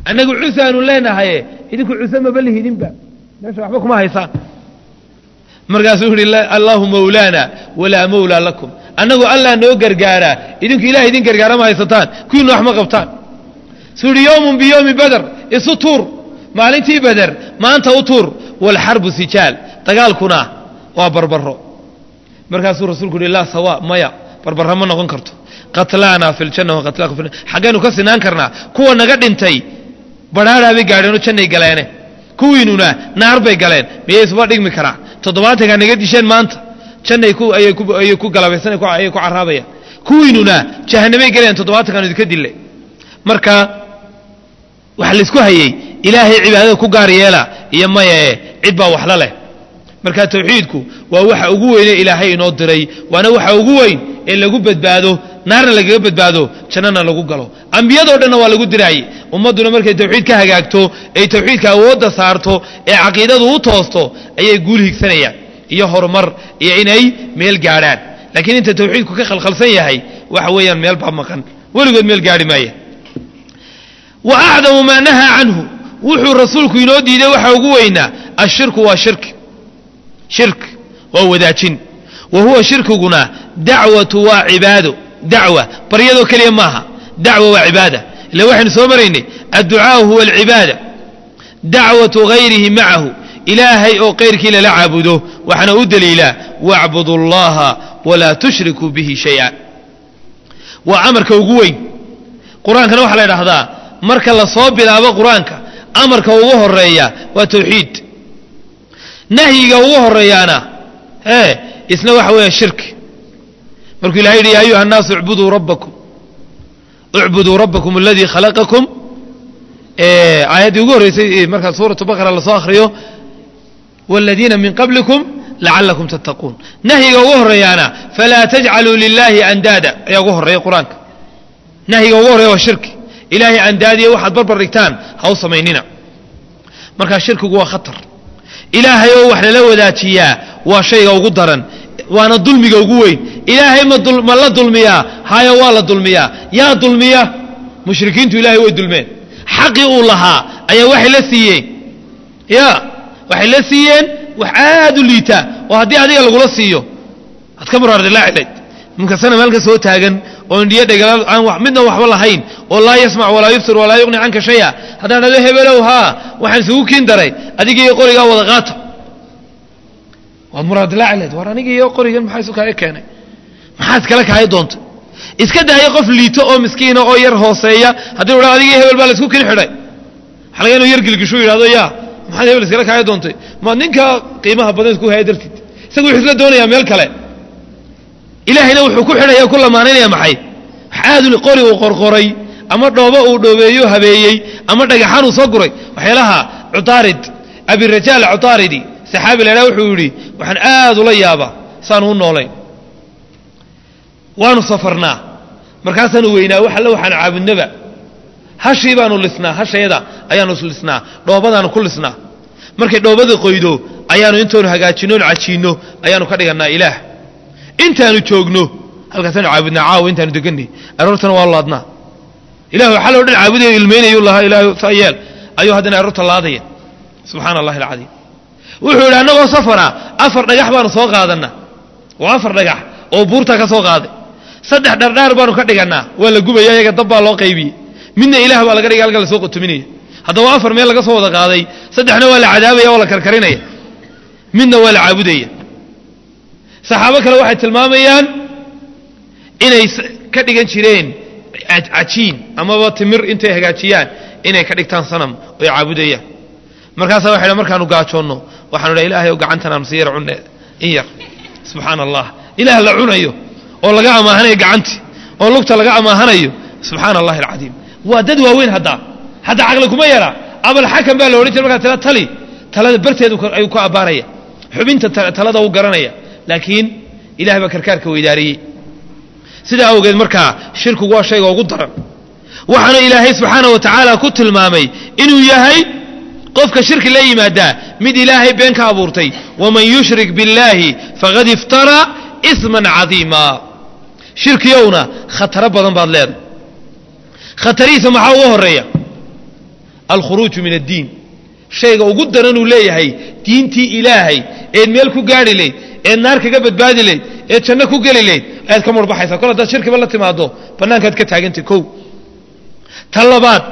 annagu cusaanu leenahaye idinku cuse maba lihidinba meesha waxba kuma haysaan markaasuu yihi allahu mawlaana walaa mawlaa lakum annagu allah noo gargaaraa idinku ilaah idin gargaara ma haysataan kuwiina wax ma qabtaan suu yihi yowmun biyowmi bader isu tuur maalintii beder maanta u tuur waalxarbu sijaal dagaalkuna waa barbaro markaasuu rasuulku yihi laa sawa maya barbara ma noqon karto qatlaana fi ljanna wa qatlaakum fi xaggaynu ka sinaan karnaa kuwa naga dhintay badhaadhaa bay gaadheenoo jannay galeene kuwiinuna naar bay galeen miyay isuba dhigmi karaa toddobaatankaa naga disheen maanta jannay ku ayay ku ayay ku galabaysan ayay ku caraabayaan kuwiinuna jahanamay galayaan toddobaatankaan idinka dille marka waxa laysku hayey ilaahay cibaadada ku gaar yeela iyo mayae cid baa waxla leh marka tawxiidku waa waxa ugu weyne ilaahay inoo diray waana waxa ugu weyn ee lagu badbaado naarna lagaga badbaado jannana lagu galo ambiyadoo dhanna waa lagu diraayey ummadduna markay tawxiid ka hagaagto ay tawxiidka awoodda saarto ee caqiidadu u toosto ayay guul higsanayaan iyo horumar iyo inay meel gaadhaan laakiin inta tawxiidku ka khalkhalsan yahay waxa weeyaan meel baa maqan weligood meel gaadhi maaya wa acdamu maa nahaa canhu wuxuu rasuulku inoo diiday waxa ugu weynaa ashirku waa shirki shirk waa wadaajin wa huwa shirkiguna dacwatu waa cibaado dacwa baryadoo keliya maaha dacwa waa cibaada ila waxaynu soo maraynay adducaau huwa alcibaada dacwatu gayrihi macahu ilaahay oo kayrkii lala caabudo waxaana u daliilaa wacbudu اllaha walaa tushrikuu bihi shayئa waa amarka ugu weyn qur-aankana waxaa la idhaahdaa marka la soo bilaabo qur-aanka amarka ugu horeeya waa tawxiid nahyiga ugu horeeyaana e isna waxa weeya shirki markuu ilahay yidhi ya ayuha الnaasu اcbuduu rabbakum اcbuduu rabbakum aladii khalaqakum aayaddii ugu horreysay markaa suuratu baqara lasoo akhriyo wاladiina min qablikum lacalakum tattaquun nahyiga ugu horeeyaana falaa tajcaluu lilahi andaada ayaa ugu horeeya qur-aanka nahyiga ugu horreya waa shirki ilaahay andaadiya waxaad barbar dhigtaan ha u samaynina markaa shirkigu waa khatar ilaahay oo wax lala wadaajiyaa waa shayga ugu daran waana dulmiga ugu weyn ilaahay ma la dulmiyaa haya waa la dulmiyaa yaa dulmiya mushrikiintu ilahay way dulmeen xaqii uu lahaa ayaa waxay la siiyeen ya waxay la siiyeen wax aad u liitaa oo haddii adiga lagula siiyo aad ka muraardilaacilayd ninkasana meelka soo taagan oo indhiyo dhegala aan midna waxba lahayn oo laa yasmac walaa yubsir walaa yuqni canka shaya haddaan dhado hebelow haa waxaan isugu kiin daray adigiiyo qorigaa wada qaata waad muraadilaacilayd war anigiiyo qorigan maxaa isu kaaga keenay maxaa iskala kaaya doontay iska daayo qof liito oo miskiina oo yar hooseeya haddii u dha adigii hebel baa laisku kin xidhay waxa laga inuu yar gilgishu yidhahdo yaa maxaad hebel iskala kaaya doontay ma ninka qiimaha badan isku haya dartiid isagu wuxuu isla doonayaa meel kale ilaahayna wuxuu ku xidhaya ku lamaanaynaya maxay aadu qori uu qorqoray ama dhoobo uu dhoobeeyo habeeyey ama dhagaxaan uu soo guray waxyaalaha cutaarid abirajaal cutaaridi saxaabi la idhaha wuxuu yidhi waxaan aad ula yaabaa saanu u noolayn waanu safarnaa markaasaanu weynaa wax alle waxaanu caabudnaba hashii baanu lisnaa hashayada ayaanu lisnaa dhoobadaanu ku lisnaa markay dhoobada qoydo ayaanu intoonu hagaajinno onu cajiinno ayaanu ka dhigannaa ilaah intaanu joogno halkaasaanu caabudnaa caawa intaanu deganay aroortana waa laadnaa ilah waxaa loo dhan caabudayo ilmaynayu lahaa ilaahay saa yeel ayuu haddana aroorta laadaya subxaana allahi alcadiim wuxuu yidhi annagoo safara afar dhagax baanu soo qaadannaa waa afar dhagax oo buurta ka soo qaaday saddex dhardhaar baanu ka dhigannaa waa la gubaya iyaga dab baa loo qaybiyey midna ilaah baa laga dhigay halka lasoo qotuminaya haddaba afar meel laga soo wada qaaday saddexna waa la cadaabaya oo la karkarinaya midna waa la caabudaya saxaabo kale waxay tilmaamayaan inay ka dhigan jireen cajiin amaba timir intay hagaajiyaan inay ka dhigtaan sanam oy caabudayaan markaasaa waxay dhan markaanu gaajoonno waxaanu dhaha ilahay o gacantan aanu si yar cunne in yar subxaana allah ilaah la cunayo oo laga amaahanayo gacantii oo lugta laga amaahanayo subxaana allahi alcadiim waa dad waaweyn haddaa hadda caqli kuma yara abalxakam baa la odhan jira markaa tila tali talada barteedu ayuu ku abbaaraya xubinta talada u garanaya laakiin ilahay baa karkaarka weydaariyey sidaa awgeed markaa shirkigu waa shayga ugu daran waxaana ilaahay subxaana wa tacaala ku tilmaamay inuu yahay qofka shirki la yimaadaa mid ilaahay been ka abuurtay waman yushrik biاllaahi faqad iftaraa isman cadiima shirkiyowna khataro badan baad leedahay khatarihiisa maxaa ugu horeeya alkhuruuju min addiin shayga ugu daranuu leeyahay diintii ilaahay eed meel ku gaari layd eed naar kaga badbaadi layd eed janno ku geli layd ayaad ka murbaxaysaa kol haddaad shirkiba la timaado bannaankaad ka taagantay kow ta labaad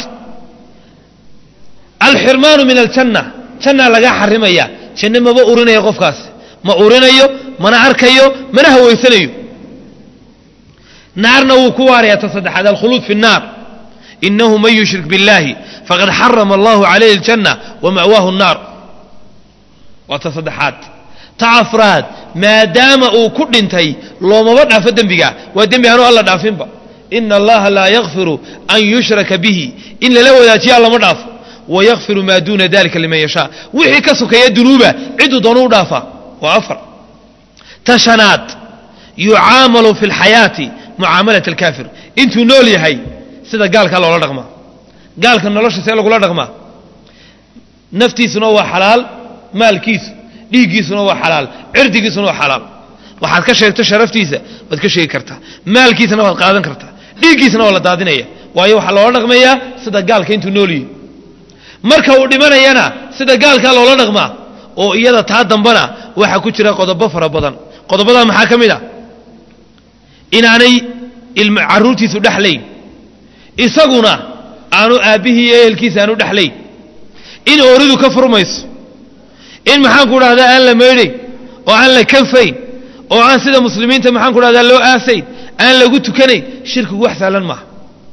alxirmaanu min aljanna jannaa lagaa xarimaya janno maba urinaya qofkaas ma urinayo mana arkayo mana hawaysanayo naarna wuu ku waaraya ta saddexaad alkhuluud fi الnaar inahu man yushrik biاllahi faqad xarama allahu calayhi اljanna wama'waahu الnaar waa ta saddexaad ta afraad maadaama uu ku dhintay loomaba dhaafo dembiga waa dembi anuu alla dhaafinba ina allaha laa yakfiru an yushraka bihi in lala wadaajiya lama dhaafo wayakfiru maa duuna dalika liman yashaa wixii ka sokeeya dunuuba ciduu doonu u dhaafaa waa afar ta shanaad yucaamalu fi اlxayaati mucaamalat alkaafir intuu nool yahay sida gaalkaa loola dhaqmaa gaalka nolosha see lagula dhaqmaa naftiisuna waa xalaal maalkiisu dhiiggiisuna waa xalaal cirdigiisuna waa xalaal waxaad ka sheegto sharaftiisa waad ka sheegi kartaa maalkiisana waad qaadan kartaa dhiiggiisana waa la daadinaya waayo waxaa loola dhaqmayaa sida gaalka intuu nool yahay marka uu dhimanayana sida gaalkaa loola dhaqmaa oo iyada taa dambana waxaa ku jira qodobo fara badan qodobadaa maxaa ka mid a inaanay caruurtiisu dhexlayn isaguna aanu aabbihii iyo ehelkiisa aanu dhexlayn in ooridu ka furmayso in maxaan ku dhahdaa aan la maydhayn oo aan la kanfayn oo aan sida muslimiinta maxaan ku dhahdaa loo aasayn aan lagu tukanayn shirkigu wax saalan maaha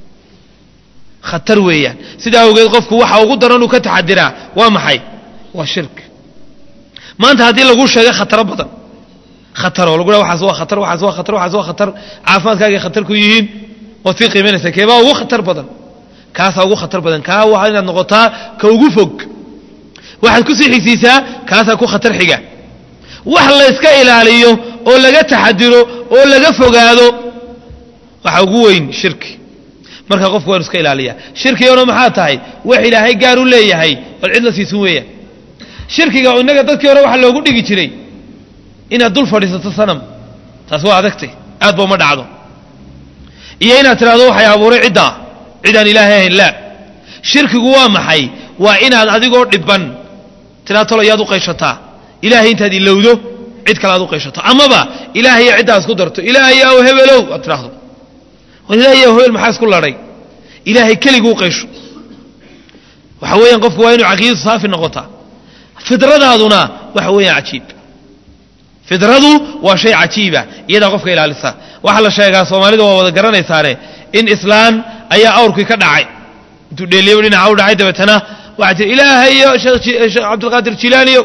khatar weeyaan sidaa awgeed qofku waxa ugu daran uu ka taxadiraa waa maxay waa shirk maanta haddii lagu sheegay khataro badan khataroo lagu dhaha waxaas waa khatar waxaas waa khatar waxaas waa khatar caafimaadkaagay khatar ku yihiin waad sii qiimaynaysaa keebaa ugu khatar badan kaasaa ugu khatar badan kaa waa inaad noqotaa ka ugu fog waxaad ku sii xigsiisaa kaasaa ku khatar xiga wax layska ilaaliyo oo laga taxadiro oo laga fogaado waxa ugu weyn shirki marka qofku waanu iska ilaaliyaa shirkigana maxaa tahay wax ilaahay gaar u leeyahay ood cid la siisun weeyaan shirkiga innaga dadkii hore waxaa loogu dhigi jiray inaad dul fadhiisato sanam taas waa adagtay aad ba uma dhacdo iyo inaad tidhahdo waxay abuuray ciddaa cidaan ilaahay ahayn laa shirkigu waa maxay waa inaad adigoo dhibban tidhahdo tolo yaad u qayshataa ilaahay intaad ilowdo cid kale aad u qayshato amaba ilaahayo ciddaa isku darto ilaahay aw hebelow aad tidhaahdo ilaahay aw hebel maxaa isku ladhay ilaahay keliguu qaysho waxa weeyaan qofku waa inuu caqiidadu saafi noqotaa fidradaaduna waxa weeyaan cajiib fidradu waa shay cajiiba iyadaa qofka ilaalisa waxaa la sheegaa soomaalida waa wada garanaysaane in islaan ayaa awrkii ka dhacay intuu dheeliyaba dhinaca u dhacay dabeetana waxaa tii ilaahayo sheekh cabdilqaadir jilaaniyo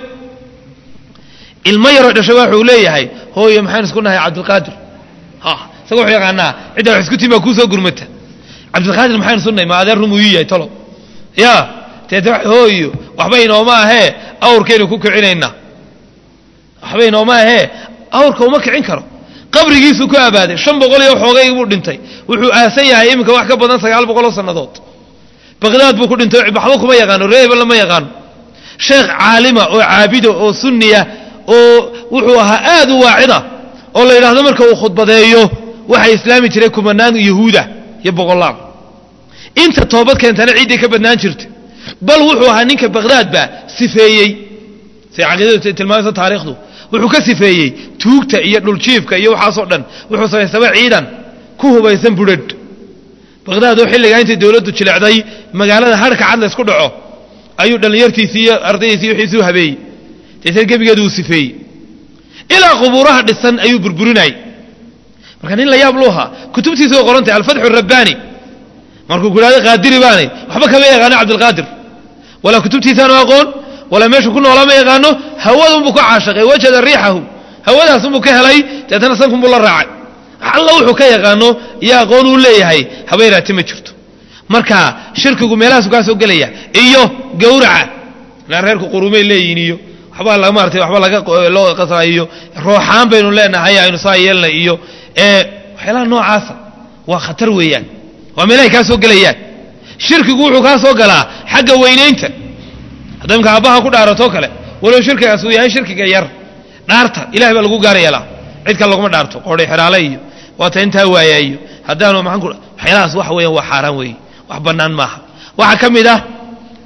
ilmo yaroo dhashay waxuu leeyahay hooyo maxaan isku nahay cabdilqaadir ha isaga wuxuu yaqaanaa cidda wax isku tiin baa kuu soo gurmata cabdilqaadir maxaan isu nahay ma adeer rumuu ii yahay tolo ya teete hooyo waxba inooma ahee awrkaynu ku kicinaynaa waxba inooma ahee awrka uma kicin karo qabrigiisuu ku abaaday shan boqol iyo xoogay buu dhintay wuxuu aasan yahay iminka wax ka badan sagaal boqoloo sannadood baqdaad buu ku dhintay waxba kuma yaqaano reeba lama yaqaano sheekh caalima oo caabido oo sunniya oo wuxuu ahaa aad u waacida oo la yidhaahdo marka uu khudbadeeyo waxaa islaami jiray kumanaan yahuuda iyo boqolaal inta toobad keentana ciiday ka badnaan jirta bal wuxuu ahaa ninka baqdaadba sifeeyey say caqiidadu tilmaamayso taariikhdu wuxuu ka sifeeyey tuugta iyo dhuljiifka iyo waxaasoo dhan wuxuu samaystaba ciidan ku hubaysan budhadh baqdaad oo xilligaa intay dowladdu jilecday magaalada harhka cad laysku dhaco ayuu dhallinyartiisii iyo ardaydiisii wixiisuu habeeyey deetana gebigeedu uu sifeeyey ilaa qubuuraha dhisan ayuu burburinayay marka nin la yaab lu ahaa kutubtiisa way qoran tahay alfatxu rabbaani markuu ku idhahdo qaadiri baanay waxba kama yaqaano cabdilqaadir walaa kutubtiisaanu aqoon walaa meeshu ku noolaa ma yaqaano hawadunbuu ka caashaqay wajada riixahu hawadaasunbuu ka helay deetana sankunbuu la raacay alla wuxuu ka yaqaano iyo aqoon uu leeyahay habayraati ma jirto marka shirkigu meelahaasu kaa soo gelaya iyo gawraca ilaa reerku qurumay leeyihin iyo waxbaa la maaratay waxba laga loo qasa iyo rooxaan baynu leenahay aynu saa yeelnay iyo waxyaalaha noocaasa waa khatar weeyaan waa meelahay kaa soo gelayaan shirkigu wuxuu kaa soo galaa xagga weynaynta hadda imka aabbaha ku dhaaratoo kale walow shirkigaas uu yahay shirkiga yar dhaarta ilahay baa lagu gaar yeelaa cid kale laguma dhaarto qoodhay xeraale iyo waata intaa waayaa iyo haddaanu maxaan ku waxyaalahaas waxa weeyaan waa xaaraan weeye wax bannaan maaha waxaa ka mid ah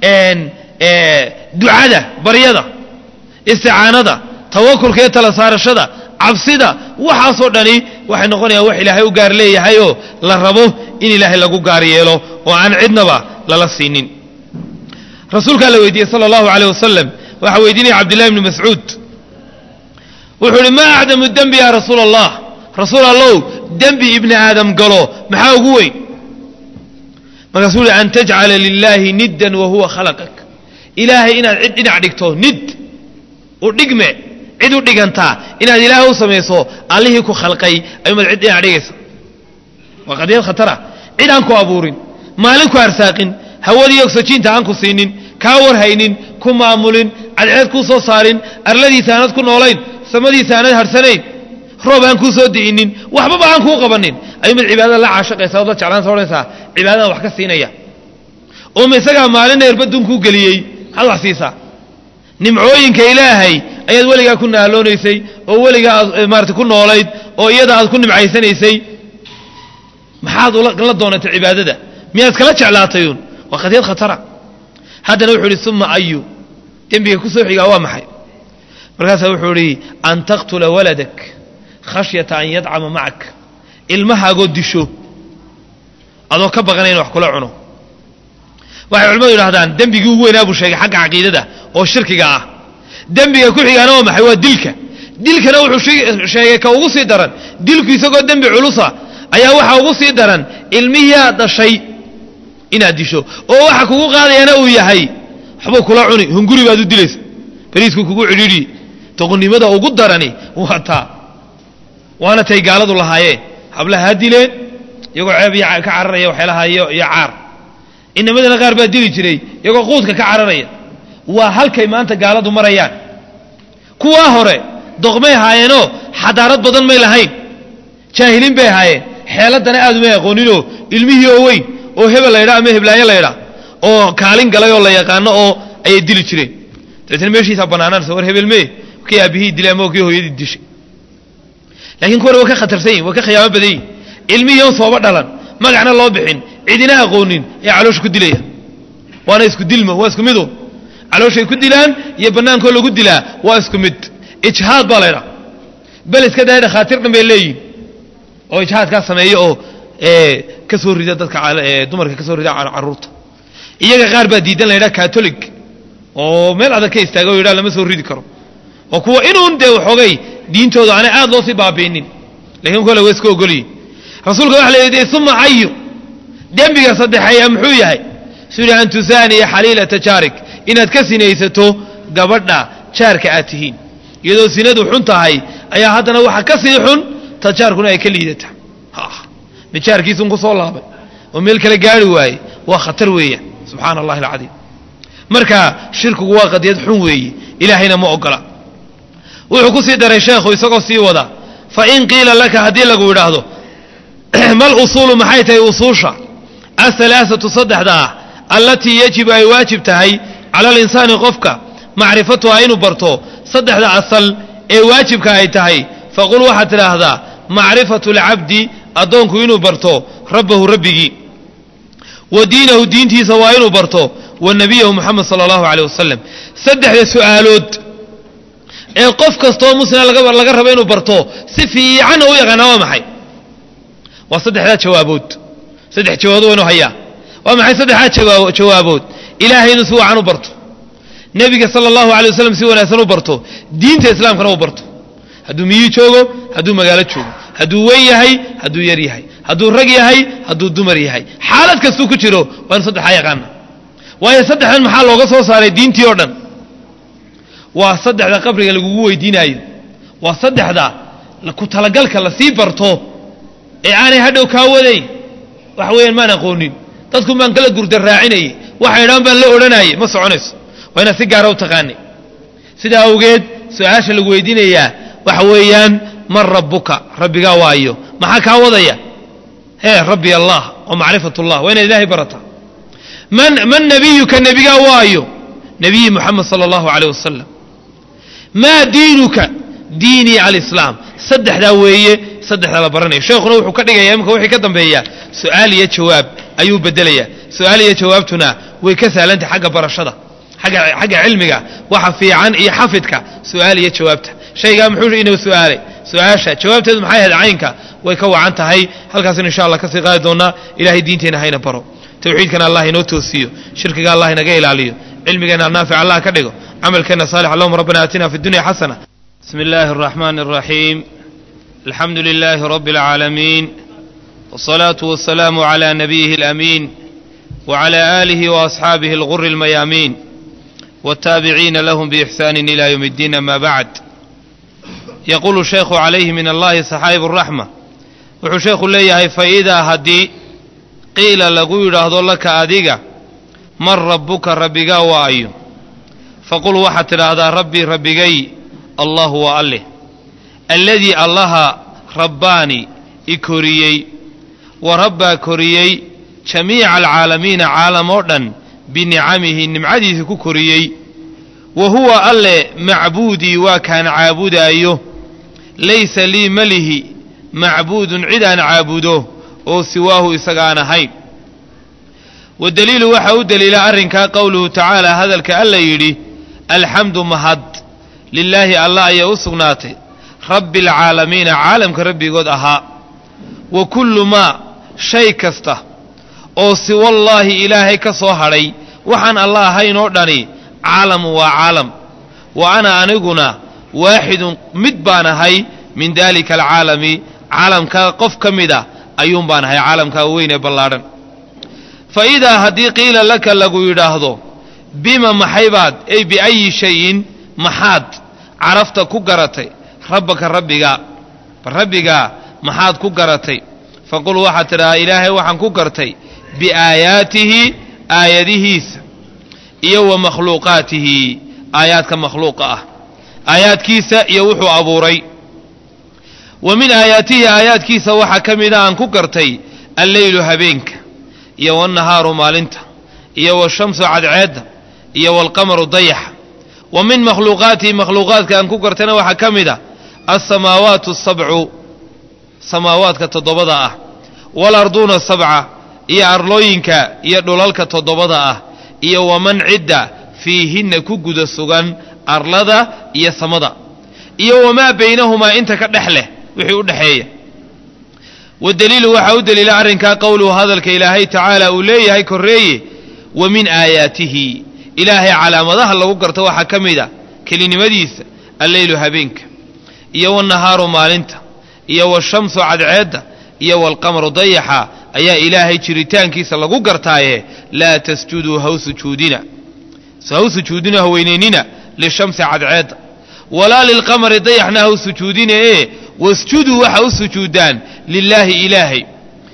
ducada baryada isticaanada tawakulka iyo tala saarashada cabsida waxaasoo dhani waxay noqonayaan wax ilaahay u gaar leeyahayoo la rabo in ilaahay lagu gaar yeelo oo aan cidnaba lala siinin rasuulkaa la weydiiyey sala allahu aleyh wasalam waxaa weydiinaya cabdillahi bni mascuud wuxuu ihi maa acdamu dembi ya rasuul allah rasuul allow dembi ibni aadam galo maxaa ugu weyn markaasuu ihi an tajcala lilaahi niddan wa huwa khalaqak ilaahay inaad cid dhinac dhigto nid u dhigme cid u dhigantaa inaad ilaahay u samayso allihii ku khalqay ayumaad cid dhinac dhigaysa waa qadiyad khatara cid aan ku abuurin maalin ku arsaaqin hawadii ogsajiinta aan ku siinin kaa warhaynin ku maamulin cadceed kuu soo saarin arladiisa aanad ku noolayn samadiisa aanad harsanayn roob aan kuu soo di'inin waxbaba aan kuu qabanin ayumaad cibaadada la caashaqaysa ood la jeclaan soodhanaysaa cibaadadan wax ka siinaya ooma isagaa maalina erbadun kuu geliyey maxaad wax siisaa nimcooyinka ilaahay ayaad weligaa ku naaloonaysay oo weligaa aad maarata ku noolayd oo iyada aad ku nimcaysanaysay maxaad la doonatay cibaadada miyaad kala jeclaatayuun waa qadiyad khatara haddana wuxuu ihi uma ayu dembiga ku soo xigaa waa maxay markaasaa wuxuu idhi an taqtula waladak khashyata an yadcama macak ilmahaagoo disho adoo ka baqana inu wax kula cuno waxay culimmadu yidhahdaan dembigii ugu weynaa buu sheegay xagga caqiidada oo shirkiga ah dembiga ku xigaana waa maxay waa dilka dilkana wuxuu sheegay ka ugu sii daran dilku isagoo dembi culusa ayaa waxaa ugu sii daran ilmihii aad dhashay inaad disho oo waxa kugu qaadayana uu yahay waxbuu kula cuni hunguri baad u dilaysa bariisku kugu cidhiidhi doqonnimada ugu darani waa taa waana tay gaaladu lahaayeen hablaha ha dileen iyagoo ceeb iyo ka cararaya waxyaalaha iyo iyo caar inamadana qaar baa dili jiray iyagoo quudka ka cararaya waa halkay maanta gaaladu marayaan kuwaa hore doqmay ahaayeenoo xadaarad badan may lahayn jaahiliin bay ahaayeen xeeladana aad umay aqooninoo ilmihii oo weyn oo hebel laydhaa ama heblaayo laydhaa oo kaalin galay oo la yaqaano oo ayay dili jireen dabeetna meeshiisaa bannaanaanaysa war hebel mee kii aabihii dilay ama kii hooyadii dishay laakiin kuwana waa ka khatarsan yihin waa ka khiyaamo badan yihin ilmihii oon sooba dhalan magacna loo bixin cidina aqoonin ayaa caloosha ku dilaya waana isku dilmo waa isku midu calooshay ku dilaan iyo bannaankoo lagu dilaa waa isku mid ijhaad baa laydhaa bel iska daaya dhakhaatiir dhan bay leeyihin oo ijhaadkaa sameeya oo ka soo rida dadka dumarka ka soo rida carruurta iyaga qaar baa diidan la ydhaha catolig oo meel adag ka istaaga o yidhaha lama soo ridi karo oo kuwa inuun dee waxoogay diintooda aanay aad loo sii baabiinin lakiin kole waa iska ogolyihin rasuulka waxa la yidhi uma cayu dembiga saddexeeya muxuu yahay suu yidhi an tusaaniya xaliilata jaarik inaad ka sinaysato gabadha jaarka aad tihiin iyadoo sinadu xun tahay ayaa haddana waxa ka sii xun ta jaarkuna ay ka liidata mid jaarkiisun ku soo laabay oo meel kale gaari waaye waa khatar weeyaan subxaana allahi alcadiim marka shirkigu waa qadiyad xun weeye ilaahayna ma ogola wuxuu ku sii daray sheekhu isagoo sii wada fa in qiila laka haddii lagu idhaahdo mal usuulu maxay tahay usuusha ahalaaatu saddexda ah allatii yajibu ay waajib tahay cala alinsaani qofka macrifatuha inuu barto saddexda asal ee waajibka ay tahay faqul waxaad tidhaahdaa macrifatu alcabdi addoonku inuu barto rabbahu rabbigii wa diinahu diintiisa waa inuu barto wa nebiyahu moxamed sala allahu caleyh wasalam saddexda su'aalood ee qof kastoo muslima laga rabo inuu barto si fiicanna u yaqaanaa waa maxay waa saddexdaa jawaabood saddex jawaabood waynu hayaa waa maxay saddexdaa jawaabood ilaahay inuu si wacan u barto nebiga sala allahu alay wasalam si wanaagsan u barto diinta islaamkana u barto hadduu miyi joogo hadduu magaalo joogo hadduu weyn yahay hadduu yar yahay hadduu rag yahay hadduu dumar yahay xaalad kastuu ku jiro waa inu saddexaa yaqaana waayo saddexdan maxaa looga soo saaray diintii oo dhan waa saddexda qabriga lagugu weydiinaayo waa saddexda ku talagalka lasii barto ee aanay hadhow kaa wadayn waxa weeyaan maan aqoonin dadku baan kala gurda raacinayay waxay dhaan baan la odhanayay ma soconayso waa inaad si gaara u taqaani sidaa awgeed su-aasha lagu weydiinayaa waxa weeyaan man rabbuka rabbigaa waayo maxaa kaa wadaya hee rabbi allah oo macrifat ullah waa inaad ilaahay barataa man man nebiyuka nebigaa waayo nebiyi moxamed sala allahu caleyh wasalam maa diinuka diinii alislaam saddexdaa weeye saddexdaa la baranayo sheekhuna wuxuu ka dhigaya imanka wixii ka dambeeya su-aal iyo jawaab ayuu bedelayaa su-aal iyo jawaabtuna way ka sahlantahay xagga barashada agga xagga cilmiga waxa fiican iyo xafidka su-aal iyo jawaabta shaygaa muxuu inuu su-aalay su-aasha jawaabteedu maxay ahayd caynka way ka wacan tahay halkaasina insha allah kasii qaadi doonaa ilahay diinteenna hayna baro tawxiidkana allah inoo toosiyo shirkiga allah inaga ilaaliyo cilmigeena naafic allah ka dhigo camalkeena saalix allahuma rabbana aatina fi dunya xasana bismi illaahi araxmaani araxiim alxamdu lilaahi rabbi alcaalamiin wsalaatu wasalaamu cala nabiyihi alamiin wcala aalihi waasxaabihi alguri almayaamiin والتابعين لهم بإحسان إلى يوم الدين أما بعد يقول الشيخ عليه من الله صحائب الرحمة wuxuu sheekhu leeyahay faidaa haddii qiila lagu yidhaahdo laka adiga man rabbuka rabbigaa waa ayo faqul waxaad tidhaahdaa rabbii rabbigay allahu waa alleh alladii allaha rabbaani i koriyey wa rabbaa koriyey jamiica alcaalamiina caalam oo dhan binicamihi nimcadiisa ku koriyey wa huwa alle macbuudii waa kaan caabudaayo laysa lii malihi macbuudun cid aan caabudo oo siwaahu isagaan ahayn wadaliilu waxaa u daliila arrinkaa qowluhu tacaala hadalka alla yidhi alxamdu mahad lilaahi allah ayaa u sugnaatay rabbi alcaalamiina caalamka rabbigood ahaa wa kullu maa shay kasta oo siwallaahi ilaahay ka soo hadhay waxaan alla ahayn oo dhani caalamu waa caalam wa ana aniguna waaxidun mid baan ahay min daalika alcaalami caalamkaa qof ka mida ayuun baan ahay caalamkaa weyn ee ballaadhan fa idaa haddii qiila laka lagu yidhaahdo bima maxaybaad ey biayi shayin maxaad carafta ku garatay rabbaka rabbigaa rabbigaa maxaad ku garatay faqul waxaad tidhahaa ilaahay waxaan ku gartay biaayaatihi aayadihiisa iyo wa makhluuqaatihi aayaadka makhluuqa ah aayaadkiisa iyo wuxuu abuuray wa min aayaatihi aayaadkiisa waxaa ka mida aan ku gartay alleylu habeenka iyo wannahaaru maalinta iyo washamsu cadceedda iyo waalqamaru dayaxa wa min makhluuqaatihi makhluuqaadka aan ku gartayna waxaa ka mid a alsamaawaatu asabcu samaawaadka toddobada ah waalarduuna sabca iyo arlooyinka iyo dhulalka toddobada ah iyo waman cidda fiihinna ku guda sugan arlada iyo samada iyo wamaa baynahumaa inta ka dhex leh wixii u dhexeeya wadaliilu waxaa u daliila arrinkaa qowluhu hadalka ilaahay tacaala uu leeyahay korreeye wa min aayaatihi ilaahay calaamadaha lagu garto waxaa ka mid a kelinimadiisa alleylu habeenka iyo wannahaaru maalinta iyo washamsu cadceedda iyo waalqamaru dayaxa ayaa ilaahay jiritaankiisa lagu gartaaye laa tasjuduu haw sujuudina haw sujuudina haweynaynina lishamsi cadceedda walaa lilqamari dayaxna haw sujuudina ee wasjuduu waxa u sujuudaan lilaahi ilaahay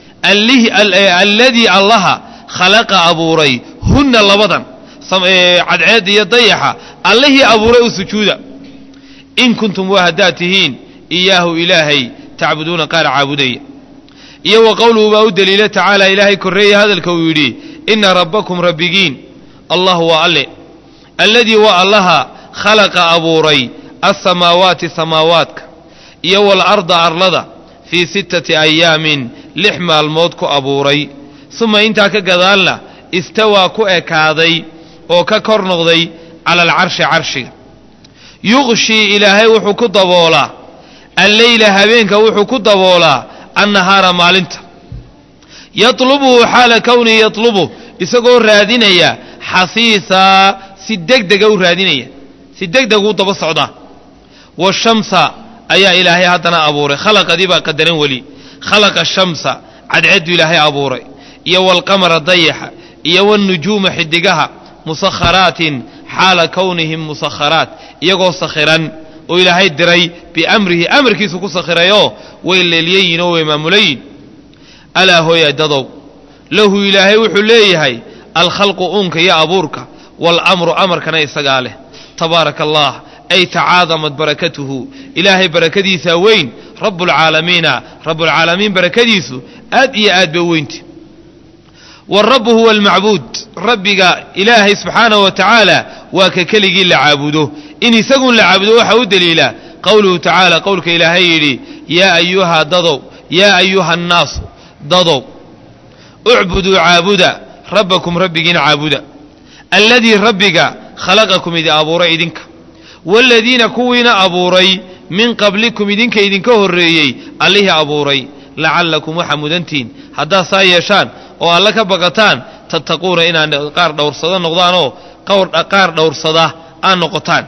alladii allaha khalaqa abuuray hunna labadan cadceedda iyo dayaxa allihii abuuray u sujuuda in kuntum waa haddaad tihiin iyaahu ilaahay tacbuduuna qaar caabudaya iyo wa qowluhu baa u daliila tacaala ilaahay korreeye hadalka uu yidhi inna rabbakum rabbigiin allah waa alle alladii waa allaha khalaqa abuuray alsamaawaati samaawaadka iyo waalarda arlada fii sittati ayaamin lix maalmood ku abuuray suma intaa ka gadaalna istawaa ku ekaaday oo ka kor noqday cala alcarshi carshiga yuqshii ilaahay wuxuu ku daboolaa alleyla habeenka wuxuu ku daboolaa annahaara maalinta yatlubuhu xaala kownihi yatlubuh isagoo raadinaya xasiisaa si degdega u raadinaya si degdeguu daba socdaa washamsa ayaa ilaahay haddana abuuray khalaqadii baa qadaran weli khalaqa shamsa cadceedduu ilaahay abuuray iyo waalqamara dayaxa iyo waalnujuuma xidigaha musakharaatin xaala kownihim musakharaat iyagoo sakhiran oo ilaahay diray biamrihi amarkiisu ku sakhirayoo way leelyayin oo way maamulayin alaa hooya dadow lahu ilaahay wuxuu leeyahay alkhalqu uunka iyo abuurka waalamru amarkana isagaa leh tabaaraka allah ay tacaadamad barakatuhu ilaahay barakadiisaa weyn rabbulcaalamiina rabbulcaalamiin barakadiisu aad iyo aad bay u weynti warabu huwa almacbuud rabbiga ilaahay subxaanahu wa tacaala waa ka keligii la caabudo in isagun la caabudo waxaa u daliila qowluhu tacaala qowlka ilaahay yidhi yaa ayuha dadow yaa ayuha annaasu dadow ucbuduu caabuda rabbakum rabbigiina caabuda alladii rabbiga khalaqakum idi abuuray idinka waaladiina kuwiina abuuray min qablikum idinka idinka horreeyey allihii abuuray lacallakum waxaa mudantiin haddaad saa yeeshaan oo alle ka baqataan tattaquuna inaad qaar dhowrsada noqdaanoo qaar dhowrsada aad noqotaan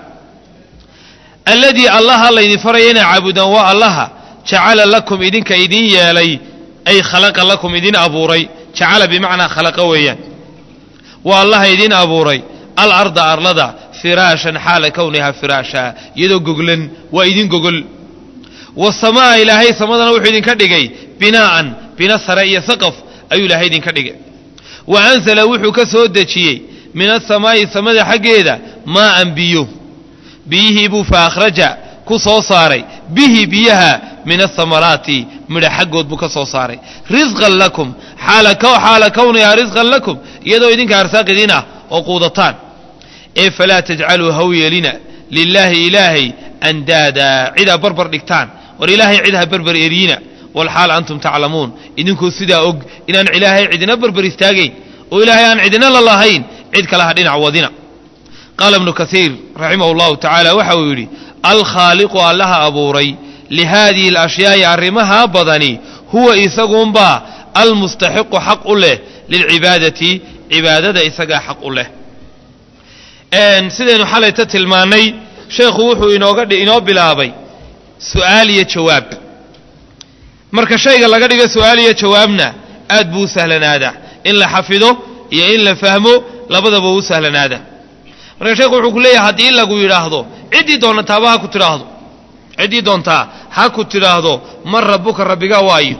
alladii allaha laydin faraya inaa caabudaan waa allaha jacala lakum idinka idin yeelay ay khalaqa lakum idin abuuray jacala bimacnaa khalaqa weeyaan waa allaha idin abuuray alarda arlada firaashan xaala kownihaa firaasha iyadoo goglan waa idin gogol wasamaa ilaahay samadana wuxuu idinka dhigay binaa'an bina sare iyo saqaf ayuu ilaahay idinka dhigay wa ansala wuxuu ka soo dejiyey min asamaa'i samada xaggeeda maa'an biyo biyihii buu fa akhraja ku soo saaray bihi biyaha min asamaraati midha xaggood buu ka soo saaray risqan lakum xaala kownihaa risqan lakum iyadoo idinka arsaaq idin ah oo quudataan ee falaa tajcaluu haw yeelina lilaahi ilaahay andaada cidaa barbar dhigtaan war ilaahay cid ha barbar eriina walxaal antum taclamuun idinkuu sidaa og inaan ilaahay cidina barbar istaagayn oo ilaahay aan cidina la lahayn cid kale ha dhinac wadina qaala ibnu kasiir raximahu llahu tacaala waxa uu yidhi alkhaaliqu allaha abuuray lihaadihi alashyaai arrimaha badani huwa isaguunbaa almustaxiqu xaq u leh lilcibaadati cibaadada isagaa xaq u leh sidaynu xalayta tilmaannay sheekhu wuxuu inooga inoo bilaabay su'aal iyo jawaab marka shayga laga dhigo su'aal iyo jawaabna aad buu u sahlanaadaa in la xafido iyo in la fahmo labadaba u sahlanaada marka sheekhu wuxuu ku leeyahay haddii lagu yidhaahdo ciddii doonataaba ha ku tidhaahdo ciddii doontaa ha ku tidhaahdo man rabbuka rabbigaa waayo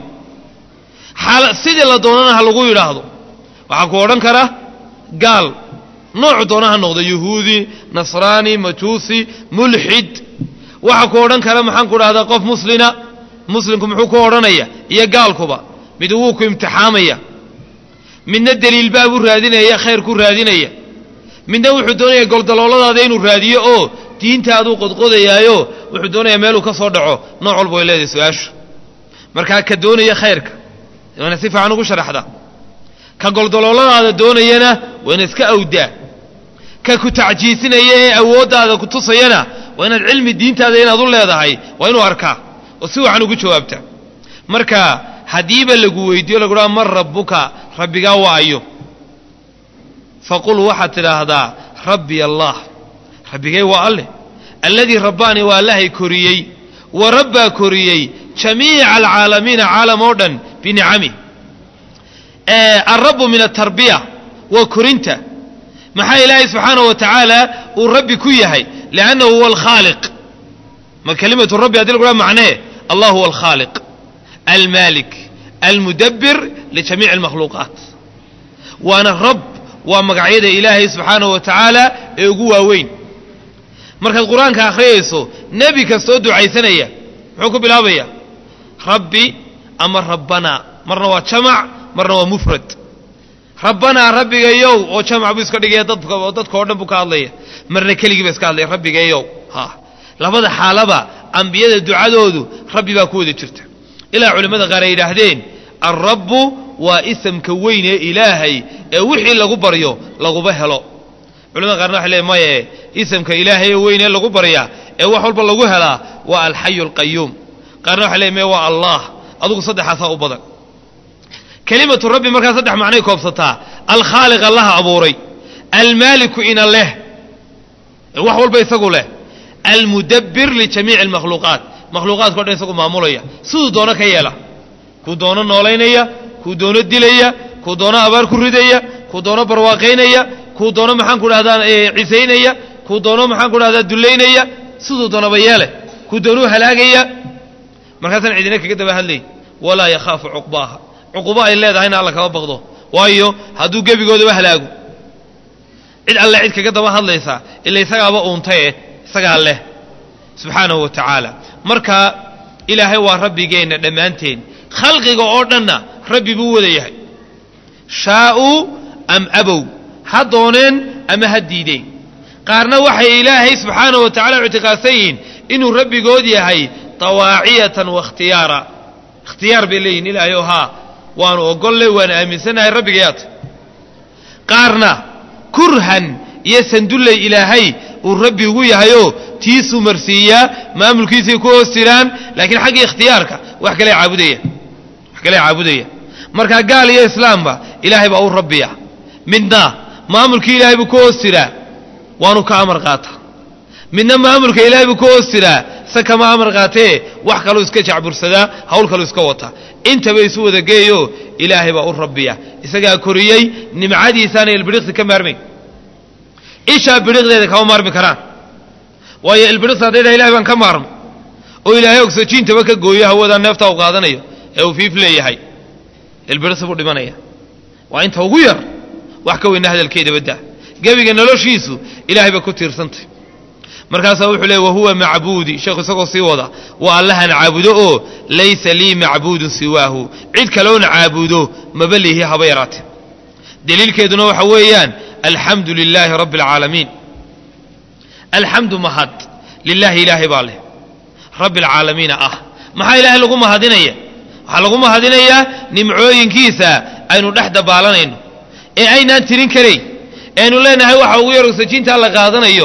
sidii la doonana ha lagu yidhaahdo waxaa ku odhan kara gaal noocu doona ha noqdo yuhuudi nasraani majuusi mulxid waxaa ku odhan kara maxaan ku dhahdaa qof muslina muslimku muxuu ku odhanaya iyo gaalkuba mid wuu ku imtixaamaya midna deliilbaa buu raadinaya khayr ku raadinaya midna wuxuu doonaya goldalooladaada inuu raadiyo oo diintaaduu qodqodayaayo wuxuu doonayaa meeluu ka soo dhaco nooc walba way leedahay su-aashu markaa ka doonaya khayrka waana si fiican ugu sharaxda ka goldalooladaada doonayana waana iska awdaa ka ku tacjiisinaya ee awooddaada ku tusayana waa inaad cilmi diintaada inaad u leedahay waa inuu arkaa oo si wacan ugu jawaabta marka haddiiba lagu weydiiyo lagu dhaha man rabbuka rabbigaa waayo faqul waxaad tidhaahdaa rabbi allah rabbigay waa alleh alladii rabbaanii waa allahay koriyey wa rabbaa koriyey jamiica alcaalamiina caalam oo dhan binicamih alrabbu min atarbiya waa korinta maxaa ilaahay subxaanahu wa tacaala uu rabbi ku yahay liannahu huwa alkhaaliq ma kelimatu rabbi haddii lagu dhaha macnee allah huwa alkhaaliq almaalik almudabbir lijamiici almakhluuqaat waana rab waa magacyada ilaahay subxaanahu wa tacaala ee ugu waaweyn markaad qur-aanka akhriyayso nebi kastoo ducaysanaya muxuu ku bilaabaya rabbi ama rabbanaa marna waa jamac marna waa mufrad rabbanaa rabbigayow oo jamac buu iska dhigaya dadka dadka o dhan buu ka hadlaya marna keligii ba iska hadlaya rabbigayow ha labada xaalaba ambiyada ducadoodu rabbi baa ku wada jirta ilaa culimmada qaar ay yidhaahdeen alrabbu waa isamka weyn ee ilaahay ee wixii lagu baryo laguba helo culimada qaarna waxay leeyn maye isamka ilaahay ee weyn ee lagu baryaa ee wax walba lagu helaa waa alxayu alqayuum qaarna waxay leeyn maye waa allah adugu saddexaasaa u badan kelimatu rabbi markaa saddex macnay koobsataa alkhaaliq allaha abuuray almaaliku ina leh wax walba isagu leh almudabbir lijamiici almakhluuqaat makhluuqaadkao dhan isagu maamulaya siduu doono ka yeela kuu doono noolaynaya kuu doono dilaya kuu doono abaar ku ridaya kuu doono barwaaqaynaya kuu doono maxaan ku dhahdaa cisaynaya kuu doono maxaan ku dhahdaa dullaynaya siduu doonaba yeele kuu doonuu halaagaya markaasaan cidina kaga daba hadlay walaa yakhaafu cuqbaaha cuqubo ay leedahayna alla kama baqdo waayo hadduu gebigoodaba halaago cid alle cid kaga daba hadlaysaa ila isagaaba uuntaye isagaa leh subxaanahu wa tacaala marka ilaahay waa rabbigeenna dhammaanteen khalqiga oo dhanna rabbi buu wada yahay shaa'uu am abow ha dooneen ama ha diideen qaarna waxay ilaahay subxaanahu wa tacala ictiqaadsan yihiin inuu rabbigood yahay tawaaciyatan wakhtiyaara ikhtiyaar bay leeyihin ilaahay oo haa waanu ogolle waana aaminsannahay rabbigayaata qaarna kurhan iyo sandulley ilaahay uu rabbi ugu yahayoo tiisuu marsiiyaa maamulkiisay ku hoos jiraan laakiin xagga ikhtiyaarka wax kale caabudaya wax kale caabudaya markaa gaal iyo islaamba ilaahay baa u rabbiya midna maamulkii ilaahay buu ku hoos jiraa waanu ka amar qaataa midna maamulka ilaahay buu ku hoos jiraa se kama amar qaatee wax kaluu iska jacbursadaa hawl kaluu iska wataa intaba isu wada geeyo ilaahay baa u rabbiya isagaa koriyey nimcadiisaana ilbidhiqsi ka maarmayn ishaa bidhiqdeeda kama maarmi karaan waayo ilbidhiqsi hadday dhaha ilahay baan ka maarmay oo ilaahay ogsojiintaba ka gooyo hawadaa neefta u qaadanayo ee uu fiif leeyahay ilbidhiqsi buu dhimanaya waa inta ugu yar wax ka weyna hadalkeeda badda gebiga noloshiisu ilaahay bay ku tiirsantay markaasaa wuxuu leey wahuwa macbuudi sheekhu isagoo sii wada waa allahan caabudo oo laysa lii macbuudun siwaahu cid kaloona caabudo maba lihi haba yaraate daliilkeeduna waxa weeyaan alxamdu lilaahi rabbi alcaalamiin alxamdu mahad lilaahi ilaahay baa leh rabbi alcaalamiina ah maxaa ilaahay lagu mahadinaya waxaa lagu mahadinayaa nimcooyinkiisa aynu dhex dabaalanayno ee aynaan tirin karayn ee aynu leenahay waxa ugu yar ogsajiintaa la qaadanayo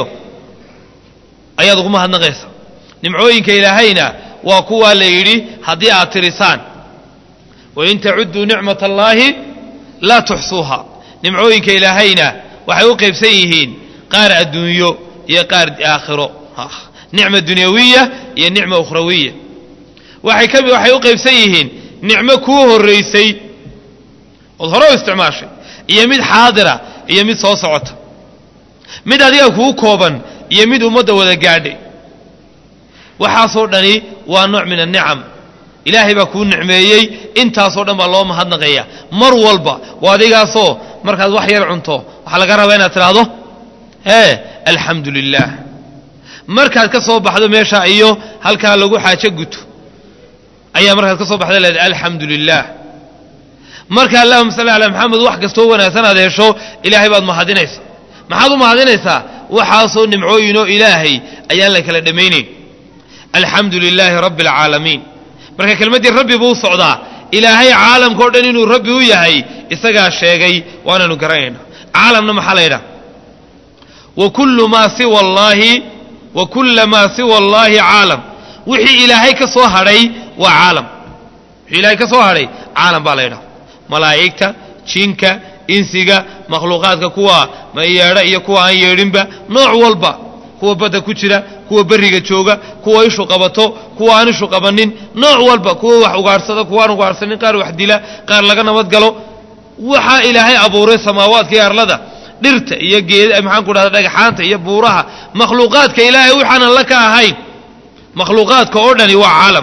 ayaad ugu mahadnaqaysa nimcooyinka ilaahayna waa kuwaa la yidhi haddii aad tirisaan wain tacudduu nicmat allaahi laa tuxsuuha nimcooyinka ilaahayna waxay u qaybsan yihiin qaar adduunyo iyo qaar aakhiro nicma dunyawiya iyo nicma ukhrawiya waxay ka waxay u qaybsan yihiin nicmo kuu horraysay ood hore u isticmaashay iyo mid xaadira iyo mid soo socota mid adiga kuu kooban iyo mid ummadda wada gaadhay waxaasoo dhani waa nooc min annicam ilaahay baa kuu nicmeeyey intaasoo dhan baa loo mahadnaqaya mar walba waa adigaasoo markaad wax yar cunto waxaa laga rabaa inaad tidhaahdo ee alxamdu lilaah markaad ka soo baxdo meesha iyo halkaa lagu xaajo guto ayaa markaad ka soo baxda leedahay alxamdu lilaah marka allahuma salli calaa maxamed wax kastoo wanaagsan aad hesho ilaahay baad mahadinaysa maxaad u mahadinaysaa waxaasoo nimcooyinoo ilaahay ayaan la kala dhammaynayn alxamdu lilaahi rabbi alcaalamiin marka kelmaddii rabbi buu socdaa ilaahay caalamkao dhan inuu rabbi u yahay isagaa sheegay waananu garanayna caalamna maxaa la ydhaha wa kullu maa siwa allaahi wa kulla maa siwa allaahi caalam wixii ilaahay ka soo hadhay waa caalam wixii ilaahay ka soo hadhay caalam baa la ydhaha malaa'igta jinka insiga makhluuqaadka kuwa yeedha iyo kuwa aan yeedhinba nooc walba kuwa badda ku jira kuwa berriga jooga kuwa ishu qabato kuwa aan ishu qabanin nooc walba kuwa wax ugaadhsada kuwa aan ugaadhsanin qaar wax dila qaar laga nabad galo waxaa ilaahay abuuray samaawaadka iyo arlada dhirta iyo geed maxaan ku dhahda dhagaxaanta iyo buuraha makhluuqaadka ilaahay waxaanan la ka ahayn makhluuqaadka oo dhani waa caalam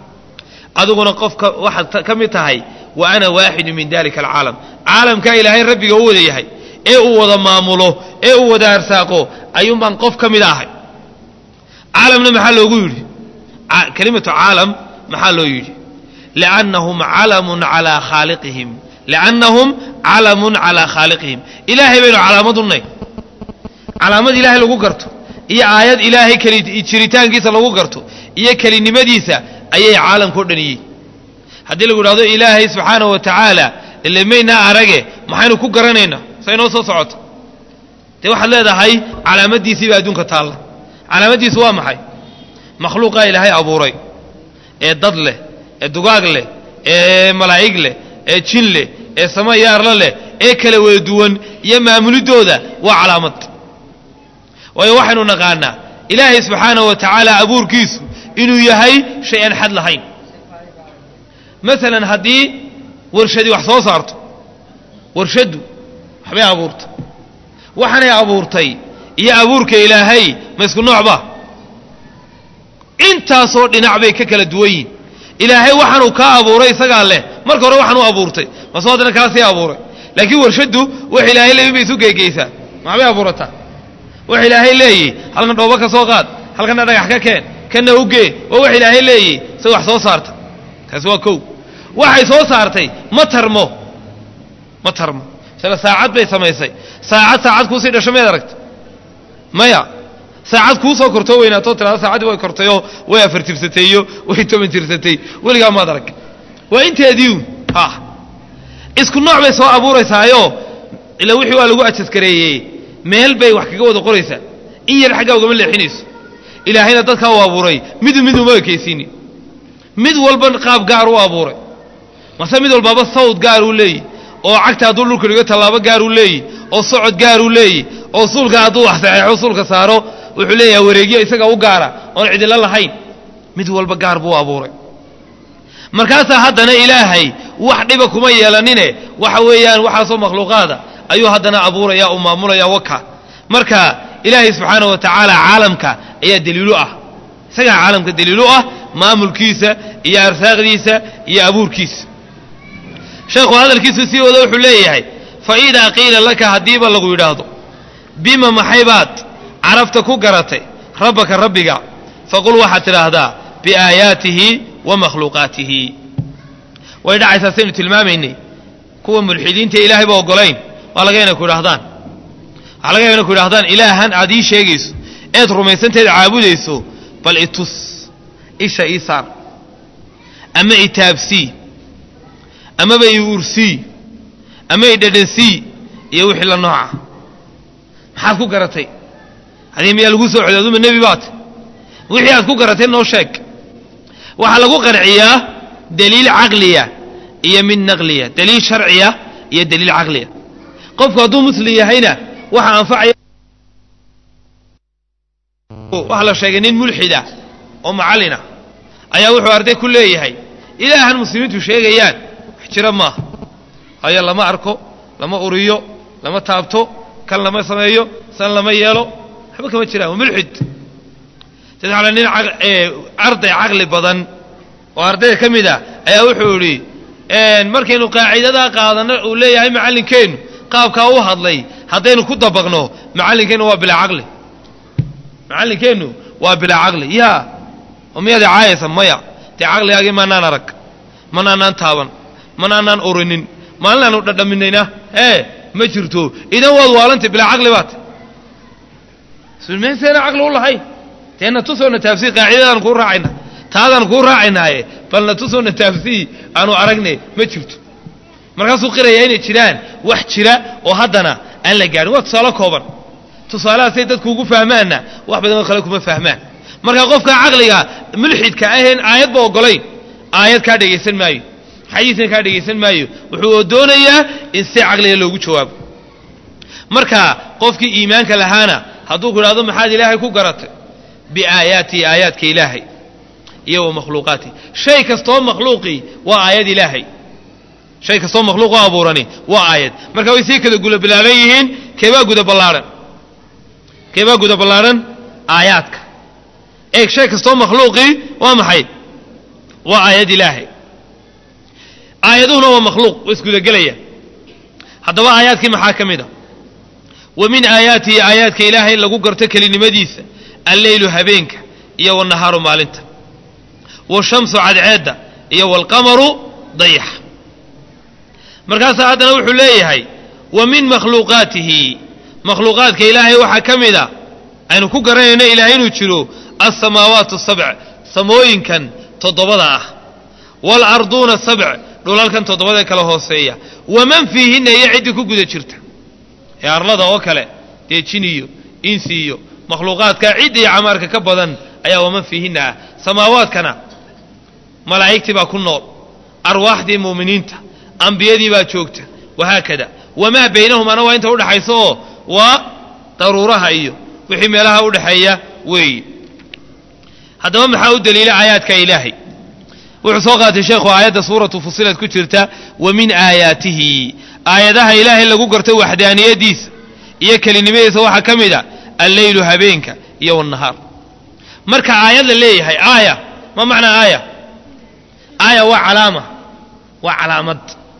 adiguna qofka waxaad ka mid tahay wa ana waaxidu min dalika alcaalam caalamkaa ilaahay rabbiga u wada yahay ee uu wada maamulo ee uu wada arsaaqo ayuun baan qof ka mid ahay caalamna maxaa loogu yidhi kelimatu caalam maxaa loo yidhi liannahum calamun calaa khaaliqihim liannahum calamun calaa khaaliqihim ilaahay baynu calaamad u nahy calaamad ilaahay lagu garto iyo aayad ilaahay keli jiritaankiisa lagu garto iyo kelinimadiisa ayay caalamkao dhan yihiin haddii lagu idhahdo ilaahay subxaana wa tacaala ile maynaa arage maxaynu ku garanaynaa say noo soo socoto dee waxaad leedahay calaamaddiisiibaa adduunka taalla calaamaddiisu waa maxay makhluuqaa ilaahay abuuray ee dad leh ee dugaag leh ee malaa'ig leh ee jin leh ee sama iyo arlo leh ee kala wada duwan iyo maamulidooda waa calaamad waayo waxaynu naqaanaa ilaahay subxaana wa tacaala abuurkiisu inuu yahay shay aan xad lahayn masalan haddii warshadii wax soo saarto warshaddu waxbay abuurtay waxaanay abuurtay iyo abuurka ilaahay ma isku noocba intaasoo dhinac bay ka kala duwan yihin ilaahay waxaanuu kaa abuuray isagaa leh marka hore waxaan u abuurtay mase haddana kaasii abuuray laakiin warshaddu wax ilaahay leeyi bay isu geegeysaa maxbay abuurataa wax ilaahay leeyi halkan dhoobo ka soo qaad halkanna dhagax ka keen kanna ugee waa wax ilaahay leeyi sa wax soo saarta taasi waa kow waxay soo saartay ma tarmo ma tarmo sila saacad bay samaysay saacad saacad kuusii dhasho mayd aragta maya saacad kuu soo kortoo weynaatoo tirada saacaddii way kortayoo way afar tirsatay iyo way toban tirsatay weligaa maad arag waa inteediiun ha isku nooc bay soo abuuraysaayo ila wixii waa lagu ajaskareeyey meel bay wax kaga wada qoraysaa in yar xaggaa ugama leexinayso ilaahayna dadkaa u abuuray midu mid uma ekaysiini mid walba qaab gaar u abuuray mase mid walbaaba sawd gaar uu leeyi oo cagta hadduu dhulka dhigo tallaabo gaar uu leeyi oo socod gaar uu leeyi oo suulka hadduu wax saxeexo suulka saaro wuxuu leeyahay wareegyo isaga u gaara oon cidilo lahayn mid walba gaar buu abuuray markaasaa haddana ilaahay wax dhiba kuma yeelanine waxa weeyaan waxaasoo makhluuqaada ayuu haddana abuuraya uu maamulaya waka marka ilaahay subxaana wa tacaala caalamka ayaa daliilu ah isagaa caalamka daliilu ah maamulkiisa iyo arsaaqdiisa iyo abuurkiisa sheekhu hadalkiisu sii wada wuxuu leeyahay fa idaa qiila laka haddiiba lagu yidhaahdo bima maxaybaad carabta ku garatay rabbaka rabbiga faqul waxaad tidhaahdaa biaayaatihi wa makhluuqaatihi way dhacaysaa saynu tilmaamaynay kuwa mulxidiinta ilaahayba ogolayn waa laga inay ku idhahdaan waxaa laga inay ku idhahdaan ilaahan aad ii sheegayso eed rumaysanteed caabudayso bal itus isha ii saar ama itaabsii amaba i ursii ama i dhadhansii iyo wixii la nooca maxaad ku garatay hadii miyaa lagu soo codaaduma nebi baat wixii aad ku garatay noo sheeg waxaa lagu qanciyaa daliil caqliya iyo mid naqliya daliil sharciya iyo daliil caqliya qofku hadduu muslim yahayna waxa anfacaya waxa la sheegay nin mulxida oo macallina ayaa wuxuu arday ku leeyahay ilaahan muslimiintu sheegayaan wax jira maaha hayo lama arko lama uriyo lama taabto kan lama sameeyo san lama yeelo waxba kama jiraan waa mulxid saddex ale nin arday caqli badan oo ardayda ka mid ah ayaa wuxuu idhi markaynu qaacidadaa qaadano uu leeyahay macallinkeennu qaabkaa u hadlay haddaynu ku dabaqno macallinkeennu waa bilaa caqli macallinkeennu waa bilaa caqli yaa oo miyaad caayaysa maya dee caqligaagii maanaan arag manaanaan taaban manaanaan orinin maalinaanu dhadhaminayna ee ma jirto idan waad waalantay bilaa caqli baat sulmeenseena caqli u lahayn deena tusoona taafsii qaacidadaan kuu raacayna taadaan kuu raacaynaaye balna tusoona taafsii aanu aragne ma jirto markaasuu qirayaa inay jiraan wax jira oo haddana aan la gaadhin waa tusaale kooban tusaalahaasay dadku ugu fahmaanna wax badan oo kale kuma fahmaan marka qofka caqliga mulxidka aheen aayadba ogolayn aayad kaa dhegaysan maayo xadiisna kaa dhegaysan maayo wuxuu doonayaa in si caqliga loogu jawaabo marka qofkii iimaanka lahaana hadduu ku idhahdo maxaad ilaahay ku garatay biaayaatihi aayaadka ilaahay iyo wa makhluuqaatihi shay kastoo makhluuqii waa aayad ilaahay shay kastoo makhluuq oo abuurani waa aayad marka way sii kala guda ballaaran yihiin keebaa guda ballaadhan keebaa guda ballaadhan aayaadka eeg shay kastoo makhluuqii waa maxay waa aayad ilaahay aayaduhuna waa makhluuq waa isgudagelaya haddaba aayaadkii maxaa ka mid a wa min aayaatihi aayaadka ilaahay lagu garto kelinimadiisa alleylu habeenka iyo wannahaaru maalinta washamsu cadceedda iyo waalqamaru dayaxa markaasaa haddana wuxuu leeyahay wa min makhluuqaatihi makhluuqaadka ilaahay waxaa ka mid a aynu ku garanayno ilaahay inuu jiro alsamaawaatu sabc samooyinkan toddobada ah waalarduuna sabc dhulalkan toddobadae kala hooseeya waman fiihinna iyo ciddii ku guda jirta ee arlada oo kale dee jin iyo insi iyo makhluuqaadka cidda iyo camaarka ka badan ayaa waman fiihinna ah samaawaadkana malaa'igtii baa ku nool arwaaxdii mu'miniinta ambiyadii baa joogta wahaakada wamaa baynahumana waa inta udhaxaysa oo waa daruuraha iyo wixii meelaha udhaxeeya weeye haddaba maxaa u daliila aayaadka ilaahay wuxuu soo qaatay sheekhu aayadda suuratu fusilad ku jirta wa min aayaatihi aayadaha ilaahay lagu garto waxdaaniyadiisa iyo kelinimadiisa waxaa ka mid a alleylu habeenka iyo wanahaar marka aayad la leeyahay aaya ma macnaa aaya aaya waa calaama waa calaamad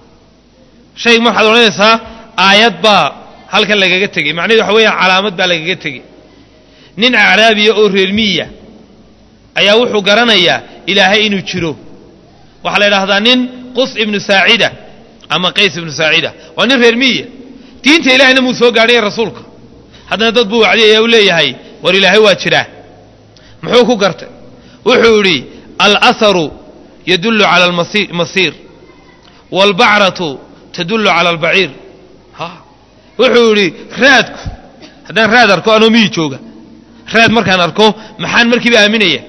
shay waxaad odhanaysaa aayad baa halkan lagaga tegey macnahedu waxa weeyaan calaamad baa lagaga tegey nin acraabiya oo reermiya ayaa wuxuu garanayaa ilaahay inuu jiro waxaa la idhaahdaa nin qus ibnu saacida ama qays ibnu saacida waa nin reer miya diinta ilahayna muu soo gaadhaya rasuulka haddana dad buu wacdiyaya u leeyahay war ilaahay waa jiraa muxuu ku gartay wuxuu idhi alasaru yadullu cala almasiir waalbacratu tadullu cala albaciir wuxuu yidhi raadku haddaan raad arko anoo miyi jooga raad markaan arko maxaan markiiba aaminaya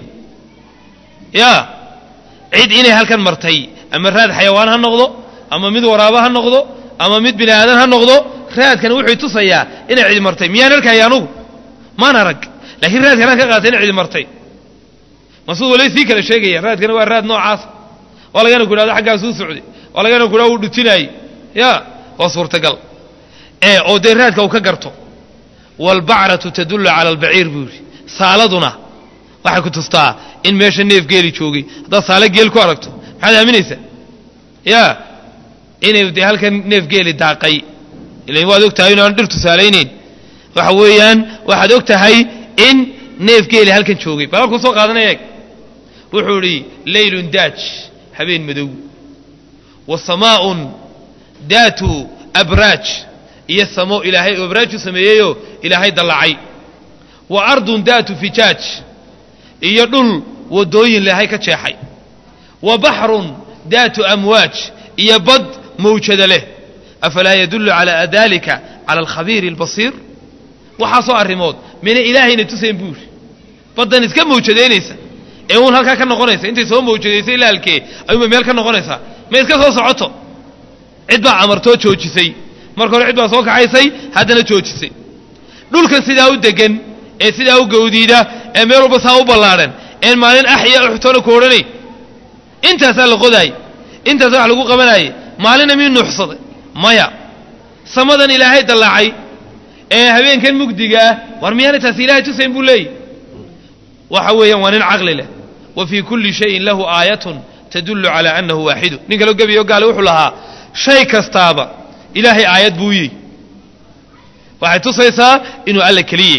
ya cid inay halkan martay ama raad xayawaan ha noqdo ama mid waraabo ha noqdo ama mid bini aadan ha noqdo raadkan wuxuu tusayaa inay cidi martay miyaan arkaya anugu maan arag laakiin raadkanaan ka qaatay inay cidi martay masuud walay sii kala sheegaya raadkana waa raad noocaasa waa lagana ku dhahdo xaggaasuu socday waa lagana ku dhahdo uu dhutinaayey ya waa suurtagal ee oo dee raadka uu ka garto waalbacratu tadullu cala albaciir buu yidhi saaladuna waxay ku tustaa in meesha neef geeli joogay haddaad saale geel ku aragto maxaad aaminaysaa ya inay dee halkan neef geeli daaqay ilan waad og tahay inaan dhir tusaalaynayn waxa weeyaan waxaad og tahay in neef geeli halkan joogay bal halkuu soo qaadanaya eeg wuxuu idhi laylun daaj habeen madow wa samaa'un daatu abraaj iyo samo ilaahay abraaj u sameeyeyoo ilaahay dallacay wa ardun daatu fijaaj iyo dhul waddooyin ilaahay ka jeexay wa baxrun daatu amwaaj iyo bad mawjada leh afalaa yadullu calaa dalika cala alkhabiiri albasiir waxaasoo arrimood mina ilaahayna tusayn buu yidhi baddan iska mawjadaynaysa ee uun halkaa ka noqonaysa intay soo mawjadaysay ilaa halkee ayuunba meel ka noqonaysaa ma iska soo socoto cid baa amartoo joojisay marka hore cid baa soo kaxaysay haddana joojisay dhulkan sidaa u degan ee sidaa u gawdiida ee meel walba saa u ballaadhan een maalin axya uxtoona ku odhanay intaasaa la qodaayey intaasa wax lagu qabanaayey maalinna mii nuuxsaday maya samadan ilaahay dallaacay ee habeenkan mugdigaah war miyaana taasi ilahay tusayn buu leeyahy waxa weeyaan waa nin caqli leh wa fii kulli shayin lahu aayatun tadullu calaa annahu waaxidu nin kaloo gebiyo gaale wuxuu lahaa shay kastaaba ilaahay aayad buu yihi waxay tusaysaa inuu alla keliyey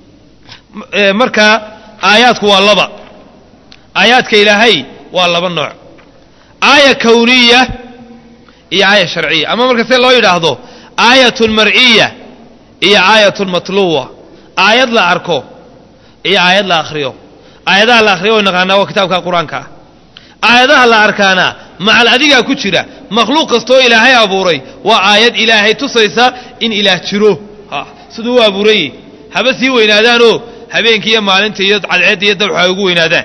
marka aayaadku waa laba aayaadka ilaahay waa laba nooc aaya kawniya iyo aaya sharciya ama marka see loo yidhaahdo aayatun mar'iya iyo aayatun matluwa aayad la arko iyo aayad la akhriyo aayadaha la akhriyo way naqaanaa waa kitaabka qur-aanka ah aayadaha la arkaana macal adigaa ku jira makhluuq kastoo ilaahay abuuray waa aayad ilaahay tusaysa in ilaah jiro siduu u abuurayey haba sii weynaadaanoo habeenkii iyo maalinta iyo cadceedda iyo dabxu ay ugu weynaadaan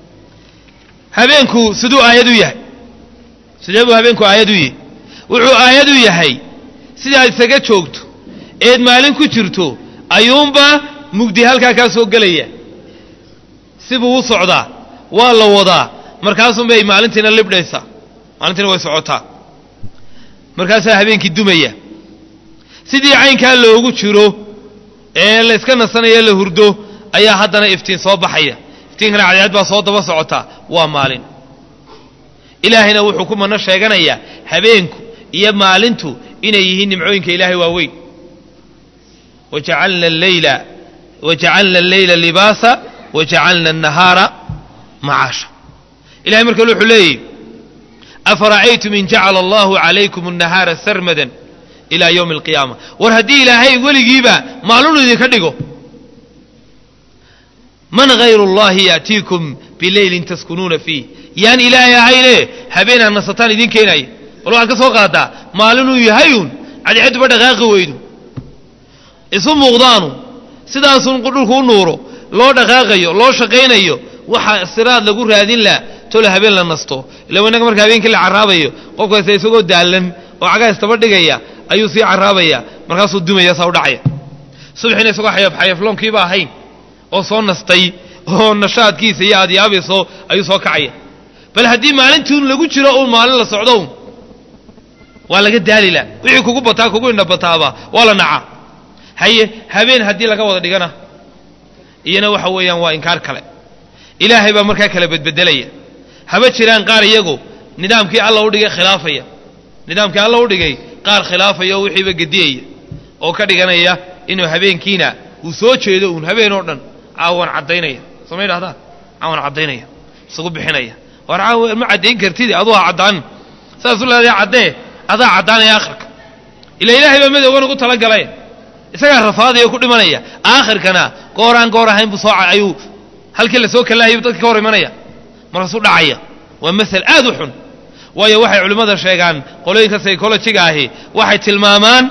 habeenku siduu aayad u yahay sidee buu habeenku aayad u yahay wuxuu aayad u yahay sidaad isaga joogto eed maalin ku jirto ayuunba mugdi halkaa kaa soo gelaya sibuu u socdaa waa la wadaa markaasunbay maalintiina libdhaysaa maalintiina way socotaa markaasaa habeenkii dumaya sidii caynkaa loogu jiro ee la yska nasanayo la hurdo ayaa haddana iftiin soo baxaya iftiinkana cadceed baa soo daba socotaa waa maalin ilaahayna wuxuu ku mano sheeganayaa habeenku iyo maalintu inay yihiin nimcooyinka ilaahay waaweyn wajacalna alleyla wajacalna alleyla libaasa wajacalna annahaara macaasha ilahay marka wuxuu leeyahy afara'aytum in jacala allahu calaykum annahaara sarmadan ilaa yowmi alqiyaama war haddii ilaahay weligiiba maalinu idinka dhigo man hayru اllahi yaأtiikum bileylin taskunuuna fiih yaan ilaahay ahayne habeenaa nasataan idin keenaya bal waxaad ka soo qaadaa maalinuu yahayun cadceedduba dhaqaaqi weydu isu muuqdaanu sidaasun dhulku u nuuro loo dhaqaaqayo loo shaqaynayo waxa siraad lagu raadin laha tole habeen la nasto ila innaga marka habeenkii la carraabayo qofkaase isagoo daallan oo cagaa istaba dhigaya ayuu sii carraabaya markaasuu dumaya saa u dhacaya subxina isagoo xayafxayafloonkiiba ahayn oo soo nastay oo nashaadkiisa iyo aad yaabayso ayuu soo kacaya bal haddii maalintuun lagu jiro uun maalin la socdo un waa laga daalila wixii kugu bataa kugu indhabataaba waa la nacaa haye habeen haddii laga wada dhigana iyana waxa weeyaan waa inkaar kale ilaahay baa markaa kala bedbedelaya haba jiraan qaar iyagu nidaamkii alla u dhigay khilaafaya nidaamkii alla u dhigay qaar khilaafaya oo wixiiba gediyaya oo ka dhiganaya inuu habeenkiina uu soo jeedo uun habeen oo dhan caawan caddaynaya sooma idhahdaan caawan caddaynaya isugu bixinaya war caawa ma caddayn kartid aduu ha caddaanin saasuu leedahay caddee adaa caddaanaya akhirka ila ilaahay baa madowgan ugu talagalay isagaa rafaadaya ku dhimanaya aakhirkana gooraan goor ahayn buu soo ayuu halkii la soo kalahaybu dadka ka hor imanaya markaasuu dhacaya waa masal aad u xun waayo waxay culimmada sheegaan qolooyinka psychologiga ahi waxay tilmaamaan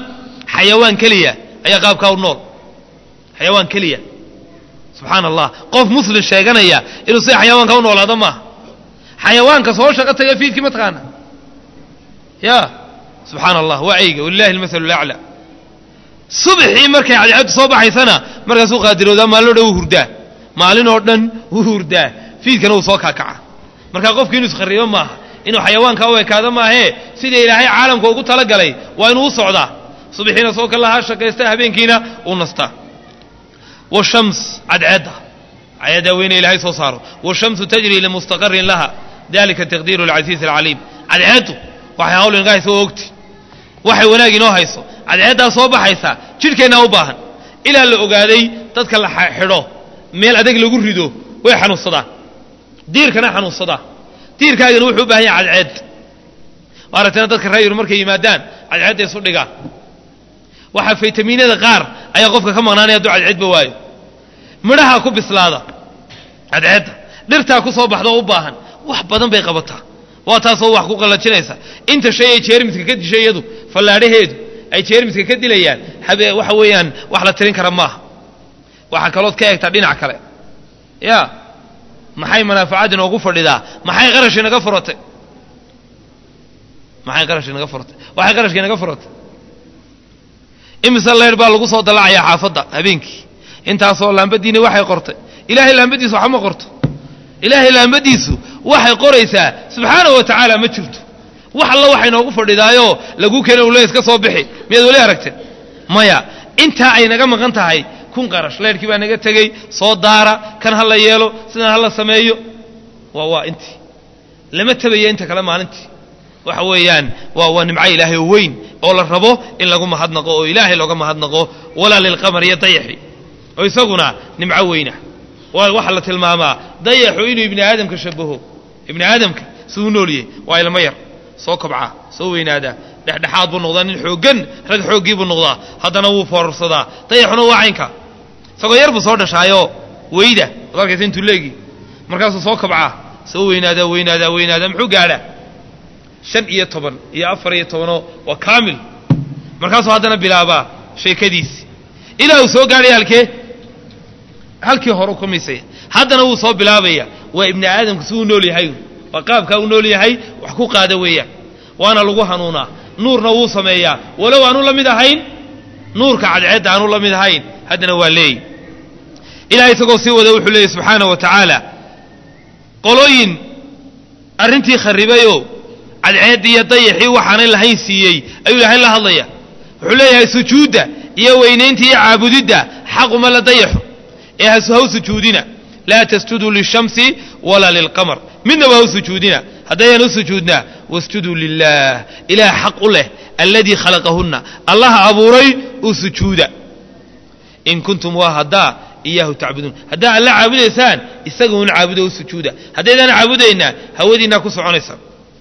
xayawaan keliya ayaa qaabkaa u nool xayawaan keliya subxaana allah qof muslim sheeganaya inuu sida xayawaanka u noolaado maaha xayawaanka soo shaqo taga fiidkii ma taqaana ya subxaana allah waa eyga walilahi almasalu lacla subxii markay cadceeddu soo baxaysana markaasuu qaadiroodaa maalin o dhan wuu hurdaa maalin oo dhan wuu hurdaa fiidkana wuu soo kaakaca marka qofki inuu iskhariibo maaha inuu xayawaanka u ekaado maahee sida ilaahay caalamka ugu talagalay waa inuu u socdaa subaxiina soo kalahaa shaqaysta habeenkiina uu nastaa washams cadceedda cadceeddaa weyne ilaahay soo saaro washamsu tajri limustaqarin laha dalika taqdiiru alcasiiz alcaliim cadceeddu waxay hawl inaga haysa oo ogti waxay wanaag inoo hayso cadceeddaa soo baxaysa jidhkeennaa u baahan ilaa la ogaaday dadka la xidho meel adag lagu rido way xanuunsadaan diirkana xanuunsadaa diirkaagana wuxuu u baahan yahay cadceed maaragtana dadka reeyur markay yimaadaan cadceedda isu dhigaan waxaa faytamiinada qaar ayaa qofka ka maqnaanaya hadduu cadceedba waayo midhaha ku bislaada cadceedda dhirtaa ku soo baxda oo u baahan wax badan bay qabataa waa taasoo wax ku qallajinaysa inta shay ay jeermiska ka dishay iyadu fallaadhaheedu ay jeermiska ka dilayaan habe waxa weeyaan wax la tirin kara maaha waxaa kalood ka eegtaa dhinac kale ya maxay manaafacaad inoogu fadhidaa maxay qarash inaga furatay maxay qarash inaga furatay waxay qarashka inaga furatay imise leer baa lagu soo dalacayaa xaafadda habeenkii intaasoo laambadiina waxay qortay ilaahay laambadiisu waxba ma qorto ilaahay laambadiisu waxay qoraysaa subxaanahu wa tacaala ma jirto wax alla waxa inoogu fadhidaayoo lagu keena ule iska soo bixi miyaad weli aragteen maya intaa ay naga maqan tahay kun qarash leerkii baa naga tegey soo daara kan ha la yeelo sidan ha la sameeyo waa waa intii lama tabaya inta kale maalintii waxa weeyaan waa waa nimco ilaahay oo weyn oo la rabo in lagu mahadnaqo oo ilaahay looga mahadnaqo walaa lilqamar iyo dayaxi oo isaguna nimco weyna waxaa la tilmaamaa dayaxu inuu ibni aadamka shabaho ibni aadamka si u noolyahay waa ilmo yar soo kobcaa soo weynaadaa dhexdhexaad buu noqdaa nin xooggan rag xooggii buu noqdaa haddana wuu foorarsadaa dayaxuna waa caynka isagoo yar buu soo dhashaayoo weyda ad arkaysa intuu leegi markaasuu soo kabcaa soo weynaadaa weynaadaa weynaadaa muxuu gaadhaa shan iyo toban iyo afar iyo tobanoo waa kaamil markaasuu haddana bilaabaa sheekadiisi ilaa uu soo gaadhaya halkee halkii hore ka misaya haddana wuu soo bilaabaya waa ibni aadamku si uu nool yahay waa qaabkaa uu nool yahay wax ku qaada weeyaan waana lagu hanuunaa nuurna wuu sameeyaa walow aanu la mid ahayn nuurka cadceedda aanu la mid ahayn haddana waa leey ilahay isagoo sii wada wuxuu leeyay subxaana wa tacaala qolooyin arrintii kharribayoo cadceeddii iyo dayaxii waxaanay lahayn siiyey ayuu ilaahay la hadlaya wuxuu leeyahay sujuudda iyo weynaynta iyo caabudidda xaquma la dayaxo ee haw sujuudina laa tasjuduu lishamsi walaa lilqamar midnaba haw sujuudina haddayaan u sujuudnaa wasjuduu lilah ilaah xaq u leh alladii khalaqahunna allaha abuuray u sujuuda in kuntum waa haddaa iyaahu tacbuduun haddaa alla caabudaysaan isaga un caabudo u sujuuda haddaydaan caabudaynaa hawadiinaa ku soconaysa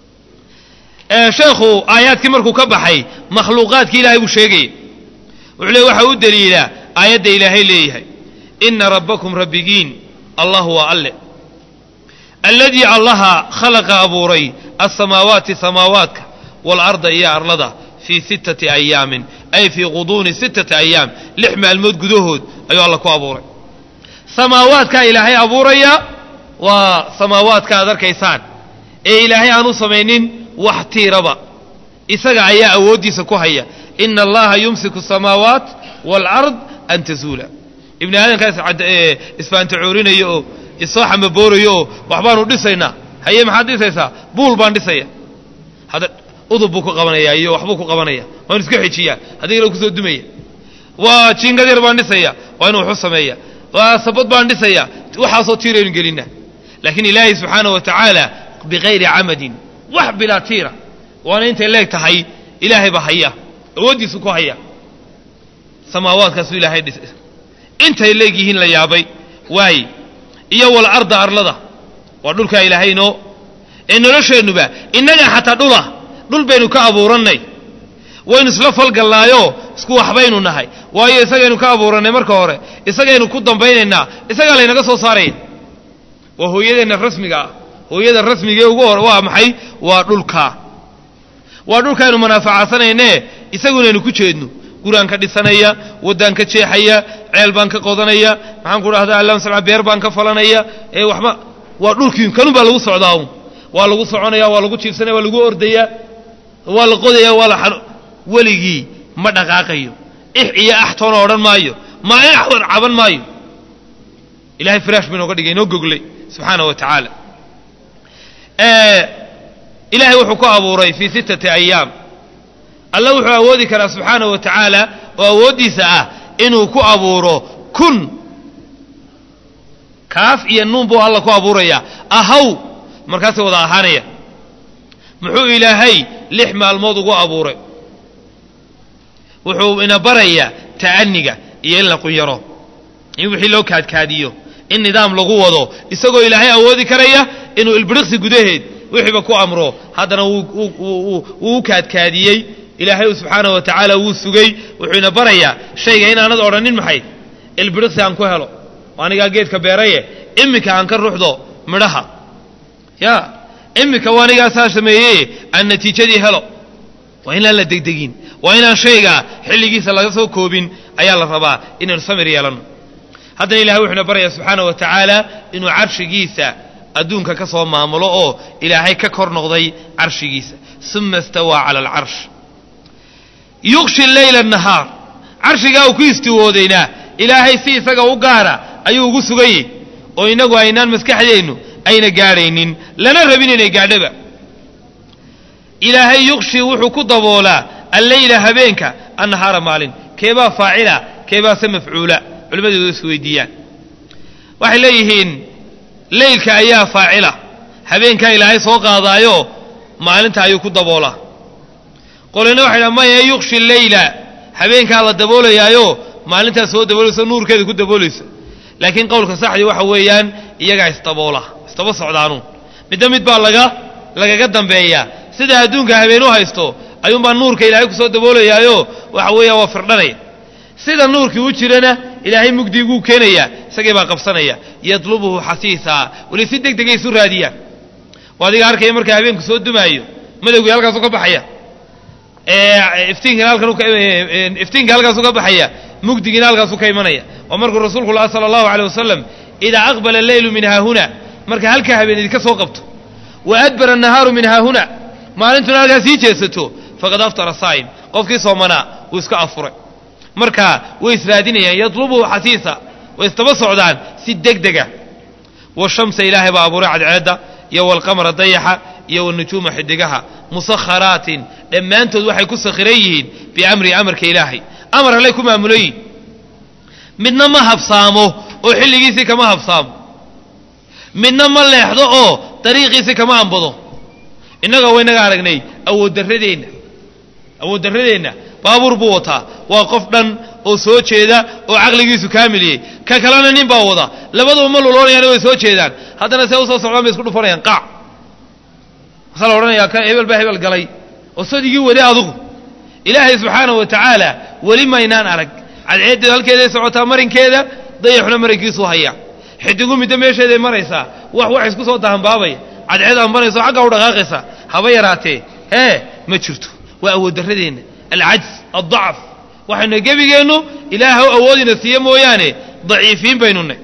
sheekhu aayaadkii markuu ka baxay makhluuqaadkii ilahay buu sheegaya wuxuu le waxa u daliilaa aayadda ilaahay leeyahay ina rabbakum rabbigiin allah waa alle alladii allaha khalaqa abuuray asamaawaati samaawaadka waalarda iyo arlada fii sittati ayaamin ay fii quduuni sittati ayaam lix maalmood gudahood ayuu alla ku abuuray samaawaadkaa ilaahay abuuraya waa samaawaadka aad arkaysaan ee ilaahay aanu samaynin wax tiiraba isaga ayaa awooddiisa ku haya ina allaha yumsiku asamaawaat waalard an tazuula ibni aadamkaas isfaantacoorinayo oo isoo xamaboorayo oo waxbaanu dhisaynaa haye maxaad dhisaysaa buul baan dhisaya hadda udub buu ku qabanaya iyo waxbuu ku qabanaya waanu iska xejiyaa hadigana kusoo dumaya waa jiingad yar baan dhisaya waa inu waxu sameeya waa sabad baan dhisaya waxaasoo tiiraynu gelina laakiin ilaahay subxaana wa tacaala bikayri camadin wax bilaa tiira waana intay leeg tahay ilaahay baa haya awooddiisu ku haya samaawaadkaasuu ilaahay dhisay intay leeg yihiin la yaabay waaye iyo walarda arlada waa dhulkaa ilaahay inoo ee nolosheennuba innaga xataa dhula dhul baynu ka abuurannay waynu isla falgalnaayoo isku waxbaynu nahay waayo isagaynu ka abuurannay marka hore isagaynu ku dambaynaynaa isagaa laynaga soo saaraya waa hooyadeenna rasmiga ah hooyada rasmigee ugu hore waa maxay waa dhulkaa waa dhulkaaynu manaafacadsanaynee isagunaynu ku jeedno guraan ka dhisanaya waddaan ka jeexaya ceel baan ka qodanaya maxaan ku dhahdaa allan salca beer baan ka falanaya ee waxba waa dhulkii kanun baa lagu socdaa un waa lagu soconaya waa lagu jiibsanaya waa lagu ordaya waa la qodaya waa la weligii ma dhaqaaqayo ix iyo axtoona odhan maayo maalin axwan caban maayo ilahay firaash ba inooga dhigay inoo goglay subxaana wa tacaala ilaahay wuxuu ku abuuray fii sittati ayaam alla wuxuu awoodi karaa subxaana wa tacaala oo awooddiisa ah inuu ku abuuro kun kaaf iyo nuun buu alla ku abuuraya ahaw markaasay wada ahaanaya muxuu ilaahay lix maalmood ugu abuuray wuxuu ina barayaa ta'aniga iyo in la qunyaro in wixii loo kaadkaadiyo in nidaam lagu wado isagoo ilaahay awoodi karaya inuu ilbiriqsi gudaheed wixiiba ku amro haddana wuu u kaadkaadiyey ilaahay subxaana wa tacaala wuu sugay wuxuu ina barayaa shayga inaanad odhanin maxay ilbiriqsi aan ku helo anigaa geedka beeraye iminka aan ka ruxdo midhaha ya iminka waa anigaa saa sameeyey aan natiijadii helo waa inaan la degdegin waa inaan shayga xilligiisa laga soo koobin ayaa la rabaa inaynu samir yeelanno haddana ilahay wuxuuna barayaa subxaana wa tacaala inuu carshigiisa adduunka ka soo maamulo oo ilaahay ka kor noqday carshigiisa uma istawaa cala alcarsh yuqshi leyla nahaar carshigaa uu ku istiwoodaynaa ilaahay si isaga u gaara ayuu ugu suganyey oo innagu aynaan maskaxdeennu ayna gaadhaynin lana rabin inay gaadhaba ilaahay yuqshi wuxuu ku daboolaa alleyla habeenka annahaara maalin keebaa faacila keebaase mafcuula culimmadeedu is weydiiyaan waxay leeyihiin leylka ayaa faacila habeenkaa ilaahay soo qaadaayo maalinta ayuu ku daboolaa qolina waxay dhaha maya yuqshi leyla habeenkaa la daboolayaayo maalintaa soo daboolayso nuurkeeda ku daboolaysa laakiin qowlka saxdii waxa weeyaan iyagaa isdaboola isdaba socdaanuun midda mid baa laga lagaga dambeeyaa sida adduunka habeen u haysto ayuunbaa nuurka ilaahay kusoo daboolayaayo waxa weeyaan waa firdhanaya sida nuurkii u jirana ilaahay mugdiguu keenaya isagii baa qabsanaya yadlubuhu xasiisaa weli si deg degay isu raadiyaan waa adiga arkaya markaa habeenku soo dumaayo madowgii halkaasu ka baxaya iftiinkina halkan iftiinka halkaasu ka baxaya mugdigiina halkaasu ka imanaya waa markuu rasuulku laha sala allahu aleyh wasalam idaa aqbala alleylu min haahuna marka halkaa habeen idinka soo qabto wa adbara annahaaru min haahuna maalintuna halkaa sii jeesato faqad aftara saa'im qofkii soomanaa wuu iska afuray marka way israadinayaan yadlubuhu xasiisa way isdaba socdaan si deg dega washamsa ilaahay baa abuuray cadceedda iyo walqamara dayaxa iyo wanujuuma xidigaha musakharaatin dhammaantood waxay ku sakhiran yihiin biamri amarka ilaahay amar allay ku maamulayiin midna ma habsaamo oo xilligiisii kama habsaamo midna ma leexdo oo dariiqiisii kama ambado innaga waynaga aragnay awooddarradeenna awooddarradeenna baabuur buu wataa waa qof dhan oo soo jeeda oo caqligiisu kaamiliyey ka kalena nin baa wada labaduba ma luloonayaan way soo jeedaan haddana see usoo socdaan bay isku dhufanayaan qaac masaa la odhanayaa kan hebel baa hebel galay oo sadigii wade adugu ilaahay subxaana wa tacaala weli maynaan arag cadceeddeedu halkeeday socotaa marinkeeda dayaxuna marinkiisuu hayaa xidigu middo meesheeday maraysaa wax wax isku soo dahanbaabaya cadceed aan marayso xaggaa u dhaqaaqaysa haba yaraatee ee ma jirto waa awooddarradeenna alcajz addacf waxaynu gebigeennu ilaahw awoodina siiye mooyaane daciifiin baynu nay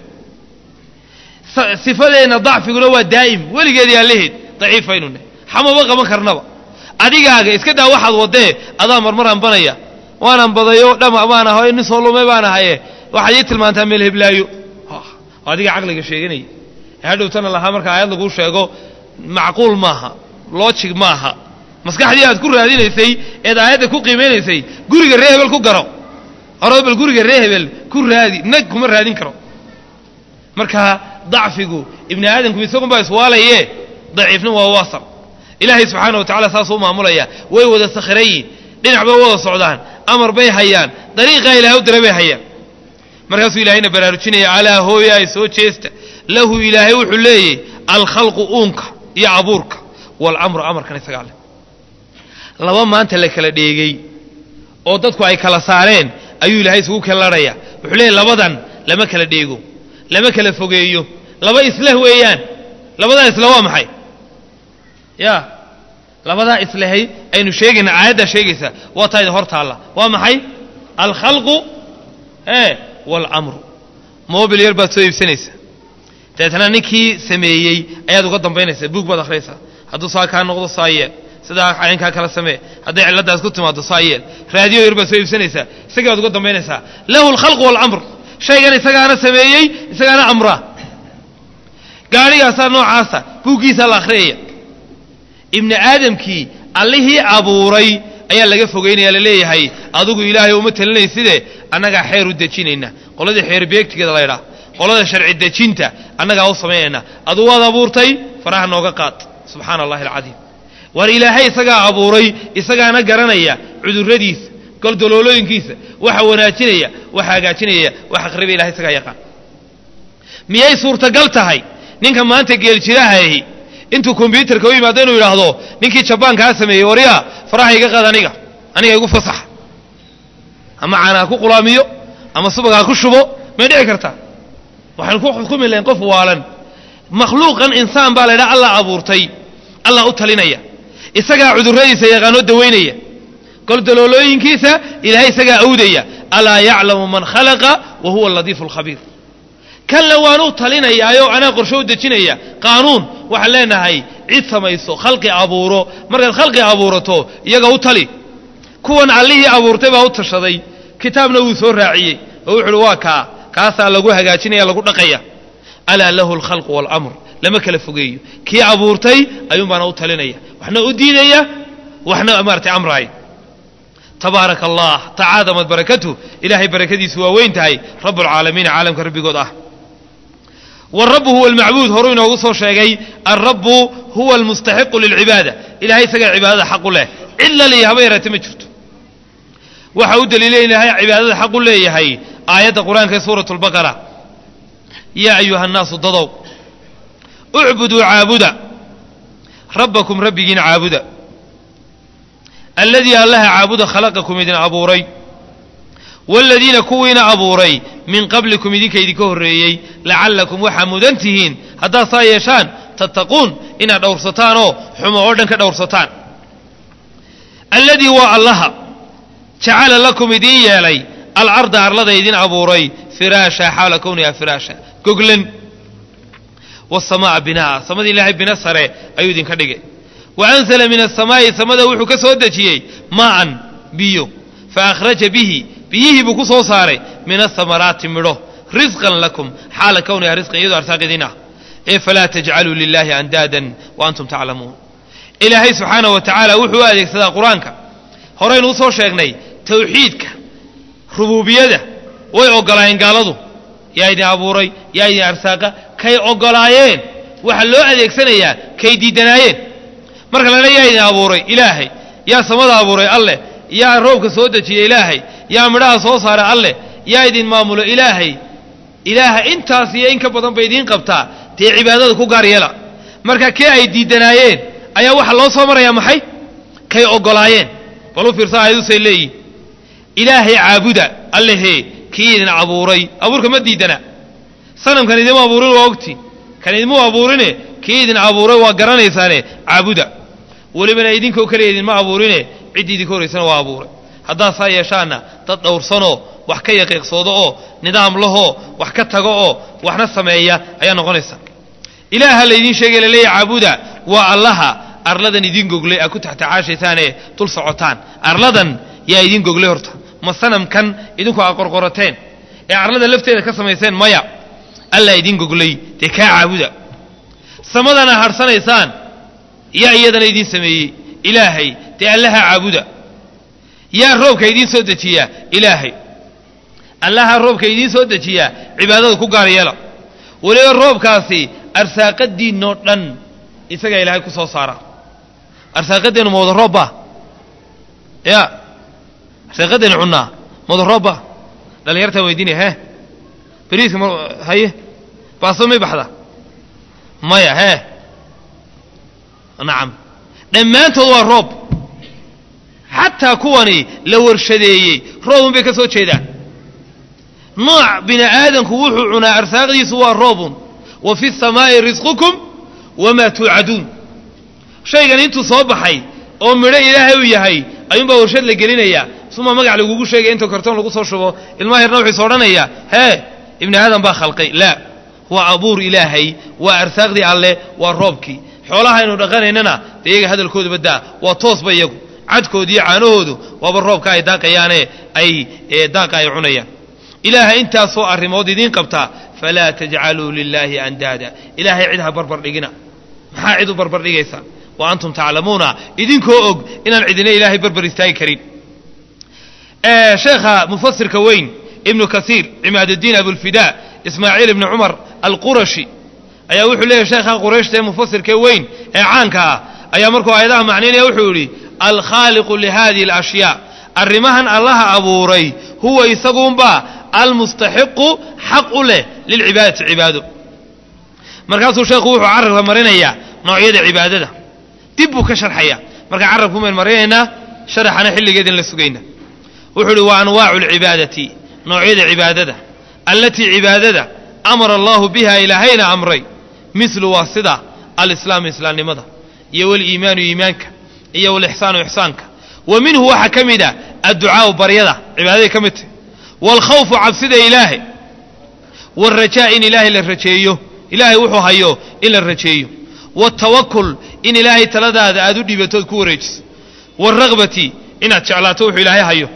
sifadeenna dacfiguna waa daa'im weligeedii allaheed daciif baynu nay xamaba qaban karnaba adigaaga iska daa waxaad waddee adaa marmar ambanaya waan ambadayo dhama baan ahay nin soo lume baan ahaye waxaad ii tilmaantaa meel heblaayo adiga caqliga sheeganaya hadhowtana lahaa marka aayad laguu sheego macquul maaha logic maaha maskaxdii aad ku raadinaysay eed aayadda ku qiimaynaysay guriga ree hebel ku garo horo bal guriga ree hebel ku raadi nag kuma raadin karo marka dacfigu ibni aadamku isagunbaa iswaalaye daciifna waa wasal ilaahay subxaana wa tacala saasuu maamulaya way wada sakhirayiin dhinac bay wada socdaan amar bay hayaan dariiqaa ilahay u dira bay hayaan markaasuu ilaahayna baraarujinaya alaa hooyaay soo jeesta lahu ilaahay wuxuu leeyahy alkhalqu uunka iyo abuurka waalamru amarkan isagaa leh laba maanta la kala dheegay oo dadku ay kala saareen ayuu ilaahay isugu kellarhaya wuxuu leeyahy labadan lama kala dheego lama kala fogeeyo laba isleh weeyaan labadaa isle waa maxay ya labadaa islehay aynu sheegayna aayaddaa sheegaysa waa taayda hor taalla waa maxay alkhalqu e waalamru mobil yar baad soo iibsanaysa dabeetna ninkii sameeyey ayaad uga dambaynaysaa buug baad akhriyaysaa hadduu saa kaa noqdo saa yeel sidaa caynkaa kala samee hadday cilladdaas ku timaado saa yeel raadiyo yar baad soo iibsanaysaa isagii baad uga dambaynaysaa lahu alkhalqu waalamr shaygan isagaana sameeyey isagaana amraa gaadhigaasaa noocaasa buuggiisaa la akhriyaya ibni aadamkii allihii abuuray ayaa laga fogeynaya laleeyahay adigu ilaahay uma talinayside annagaa xeer u dejinayna qoladii xeer beegtigeeda laydhaa qolada sharci dejinta annagaa u samaynayna aduu waad abuurtay faraha nooga qaad subxaana allahi alcadiim waar ilaahay isagaa abuuray isagaana garanaya cudurradiisa goldoloolooyinkiisa waxa wanaajinaya waxa hagaajinaya waxa qariba ilahay isagaa yaqaan miyay suurtagal tahay ninka maanta geeljiraahahi intuu kombyuutarka u yimaado inuu yidhaahdo ninkii jabaankaa sameeyey waryaa faraha iga qaad aniga aniga igu fasax ama caana ha ku qulaamiyo ama subag ha ku shubo may dhici kartaa waxaan ku xukumi lahayn qof waalan makhluuqan insaan baa la ydhaha allah abuurtay allah u talinaya isagaa cudurradiisa yaqaanoo dawaynaya goldaloolooyinkiisa ilaahay isagaa awdaya alaa yaclamu man khalaqa wa huwa aladiifu alkhabiir kanle waan u talinayaayo anaa qorsho u dejinaya qaanuun waxaan leenahay cid samayso khalqi abuuro markaad khalqi abuurato iyaga u tali kuwan allihii abuurtay baa u tashaday kitaabna wuu soo raaciyey oo wuxu uhi waa kaa kaasaa lagu hagaajinaya lagu dhaqaya alaa lahu alkhalqu waalamr lama kala fogeeyo kii abuurtay ayuun baana u talinaya waxna u diidaya waxna maaratay amraaya tabaaraka allah tacaadamad barakatuh ilaahay barakadiisu waa weyn tahay rabb alcaalamiina caalamka rabbigood ah warabu huwa almacbuud horuu inoogu soo sheegay alrabu huwa almustaxiqu lilcibaada ilahay isagaa cibaadada xaqu leh cid laliya haba yaraate ma jirto waxa u daliilay ilahay cibaadada xaqu leeyahay aayadda qur-aanka ee suurat lbaqara yaa ayuha nnaasu dadow ucbuduu caabuda rabbakum rabbigiin caabuda alladii allaha caabuda khalaqakum idin abuuray waaladiina kuwiina abuuray min qablikum idinka idinka horreeyey lacallakum waxaa mudan tihiin haddaad saa yeeshaan tattaquun inaad dhowrsataan oo xumo oo dhan ka dhowrsataan alladii waa allaha jacala lakum idiin yeelay alcarda arlada idin abuuray firaasha xaala kowniha firaasha goglan wasamaa binaa samada ilaahay bina sare ayuu idinka dhigay wa anzala min asamaa'i samada wuxuu ka soo dejiyey maa'an biyo fa akhraja bihi biyihii buu ku soo saaray min asamaraati midho risqan lakum xaala kowniha risqan iyadoo arsaaq idin ah ee falaa tajcaluu lilaahi andaadan wa antum taclamuun ilaahay subxaana wa tacaala wuxuu u adeegsadaa qur-aanka horeynu usoo sheegnay tawxiidka rubuubiyada way ogolaayeen gaaladu yaa idin abuuray yaa idin arsaaqa kay ogolaayeen waxaa loo adeegsanayaa kay diidanaayeen marka lana yaa idin abuuray ilaahay yaa samada abuuray alleh yaa roobka soo dejiya ilaahay yaa midhaha soo saara alleh yaa idin maamulo ilaahay ilaaha intaas iyo in ka badan bay idiin qabtaa dee cibaadada ku gaar yeela marka kee ay diidanaayeen ayaa waxaa loo soo marayaa maxay kay ogolaayeen bal u fiirsa aayadusay leeyihin ilaahay caabuda allehee kii idin abuuray abuurka ma diidana sanamkan idima abuurin waa ogti kan idimuu abuurine kii idin abuuray waa garanaysaane caabuda welibana idinkoo keliya idinma abuurine ciddii idinka horaysana waa abuuray haddaad saa yeeshaanna dad dhowrsanoo wax ka yaqiiqsoodo oo nidaam lahoo wax ka tago oo waxna sameeya ayaa noqonaysa ilaaha laydiin sheegay laleeya caabuda waa allaha arladan idin goglay aa ku taxtacaashaysaanee dul socotaan arladan yaa idin goglay horta ma sanamkan idinku aa qorqorateen ee arlada lafteeda ka samayseen maya allaa idin goglay dee kaa caabuda samadana harhsanaysaan yaa iyadana idiin sameeyey ilaahay dee allaha caabuda yaa roobka idiin soo dejiyaa ilaahay allaha roobka idiin soo dejiyaa cibaadada ku gaar yeela weliba roobkaasi arsaaqadiinoo dhan isagaa ilaahay ku soo saara arsaaqadeennu ma wada roobbaa ya arsaaqadeennu cunnaa ma wada roobbaa dhallinyartaan weydiinaya hee beriiska ma haye baaso may baxda maya hee nacam dhammaantood waa roob xataa kuwani la warshadeeyey roobun bay ka soo jeedaan nooc bini aadamku wuxuu cunaa arsaaqdiisu waa roobun wa fi samaa'i risqukum wamaa tuucaduun shaygan intuu soo baxay oo midho ilaahay u yahay ayuunbaa warshad la gelinayaa suma magac lagugu sheegaya intoo kartoon lagu soo shubo ilmaha yarna wuxuu is odhanaya hee ibni aadam baa khalqay laa waa abuur ilaahay waa arsaaqdii alleh waa roobkii xoolaha aynu dhaqanaynana dee iyaga hadalkooda baddaa waa toosba iyagu cadkooda iyo caanahoodu waaba roobka ay daaqayaane ay daaqa ay cunayaan ilaaha intaasoo arrimood idiin qabtaa falaa tajcaluu lilaahi andaada ilaahay cid ha barbar dhigina maxaa cid u barbar dhigaysaa wa antum taclamuuna idinkoo og inaan cidina ilaahay barbar istaagi karin sheekha mufasirka weyn ibnu kasiir cimaaduddiin abulfidaa ismaaciil ibni cumar alqurashi ayaa wuxuu leeyahy sheekha qurayshta ee mufasirkee weyn ee caanka ah ayaa markuu aayadaha macnaynaya wuxuu yidhi alkhaaliqu lihadihi alashyaa arrimahan allaha abuuray huwa isaguunbaa almustaxiqu xaq u leh lilcibaadati cibaado markaasuu sheekhu wuxuu carabka marinayaa noocyada cibaadada dib buu ka sharxaya marka carabku mayn marinaynaa sharaxana xilligeedin la sugayna wuxuu uhi wa anwaacu alcibaadati noocyada cibaadada allatii cibaadada amara allahu biha ilaahayna amray mislu waa sida alislaamu islaamnimada iyo waliimaanu iimaanka iyo walixsaanu ixsaanka wa minhu waxaa ka mid a adducaau baryada cibaadaday ka mid tahy waalkhawfu cabsida ilaahay waalrajaa in ilaahay la rajeeyo ilaahay wuxuu hayo in la rajeeyo waaltawakul in ilaahay taladaada aad u dhiibatood ku wareejiso waalragbati inaad jeclaato wuxuu ilaahay hayo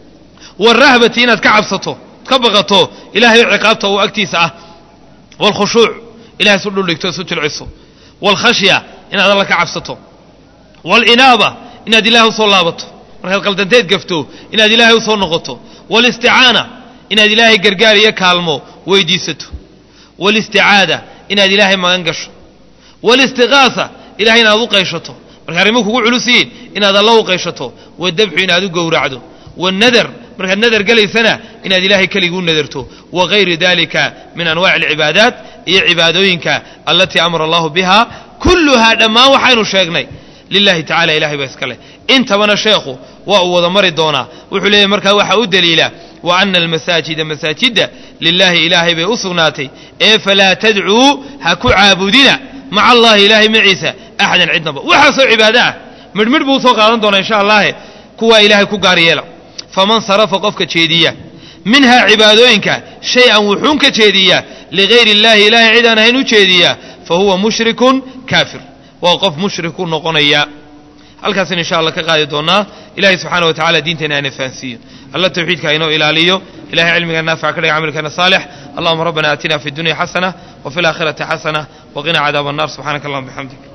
waalrahbati inaad ka cabsato ka baqato ilaahay ciqaabta uu agtiisa ah waalkhushuuc ilahay isu dhuldhigto isu jilciso waalkhashya inaad alla ka cabsato waalinaaba inaad ilaahay usoo laabato markaad qaldanteed gafto inaad ilaahay usoo noqoto waalisticaana inaad ilaahay gargaar iyo kaalmo weydiisato waalisticaada inaad ilaahay magan gasho waalistiqaasa ilahay inaad u qayshato marka arrimuhu kugu culus yihiin inaad alla u qayshato wadabxu inaad u gowracdo waannadar markaad nadar gelaysana inaad ilaahay keliguu nadarto wagayri dalika min anwaaci alcibaadaat iyo cibaadooyinka allatii amara allahu biha kulluhaa dhammaan waxaynu sheegnay lilahi tacala ilahay baa iska leh intabana sheekhu waa uu wada mari doonaa wuxuu leeyahy markaa waxaa u daliila wa ana almasaajida masaajidda lilaahi ilaahay bay u sugnaatay ee falaa tadcuu ha ku caabudina maca allahi ilaahay maciisa axadan cidnaba waxaasoo cibaado ah midhmidh buu usoo qaadan doonaa insha allahe kuwaa ilaahay ku gaar yeela faman sarafa qofka jeediya minhaa cibaadooyinka shay-an wuxuun ka jeediya ligayri illaahi ilaahay cid aan ahayn u jeediya fa huwa mushrikun kaafir waa qof mushriku noqonaya halkaasina insha allah ka qaadi doonaa ilahay subxaana wa tacala diinteena aana fahansiiyo alla tawxiidka inoo ilaaliyo ilahay cilmiga naafica ka dhiga camalkeena saalix allahuma rabbana aatina fi dunya xasana wa fi alaakhirati xasana waqina cadaaba annar subxanaka allahuma bixamdik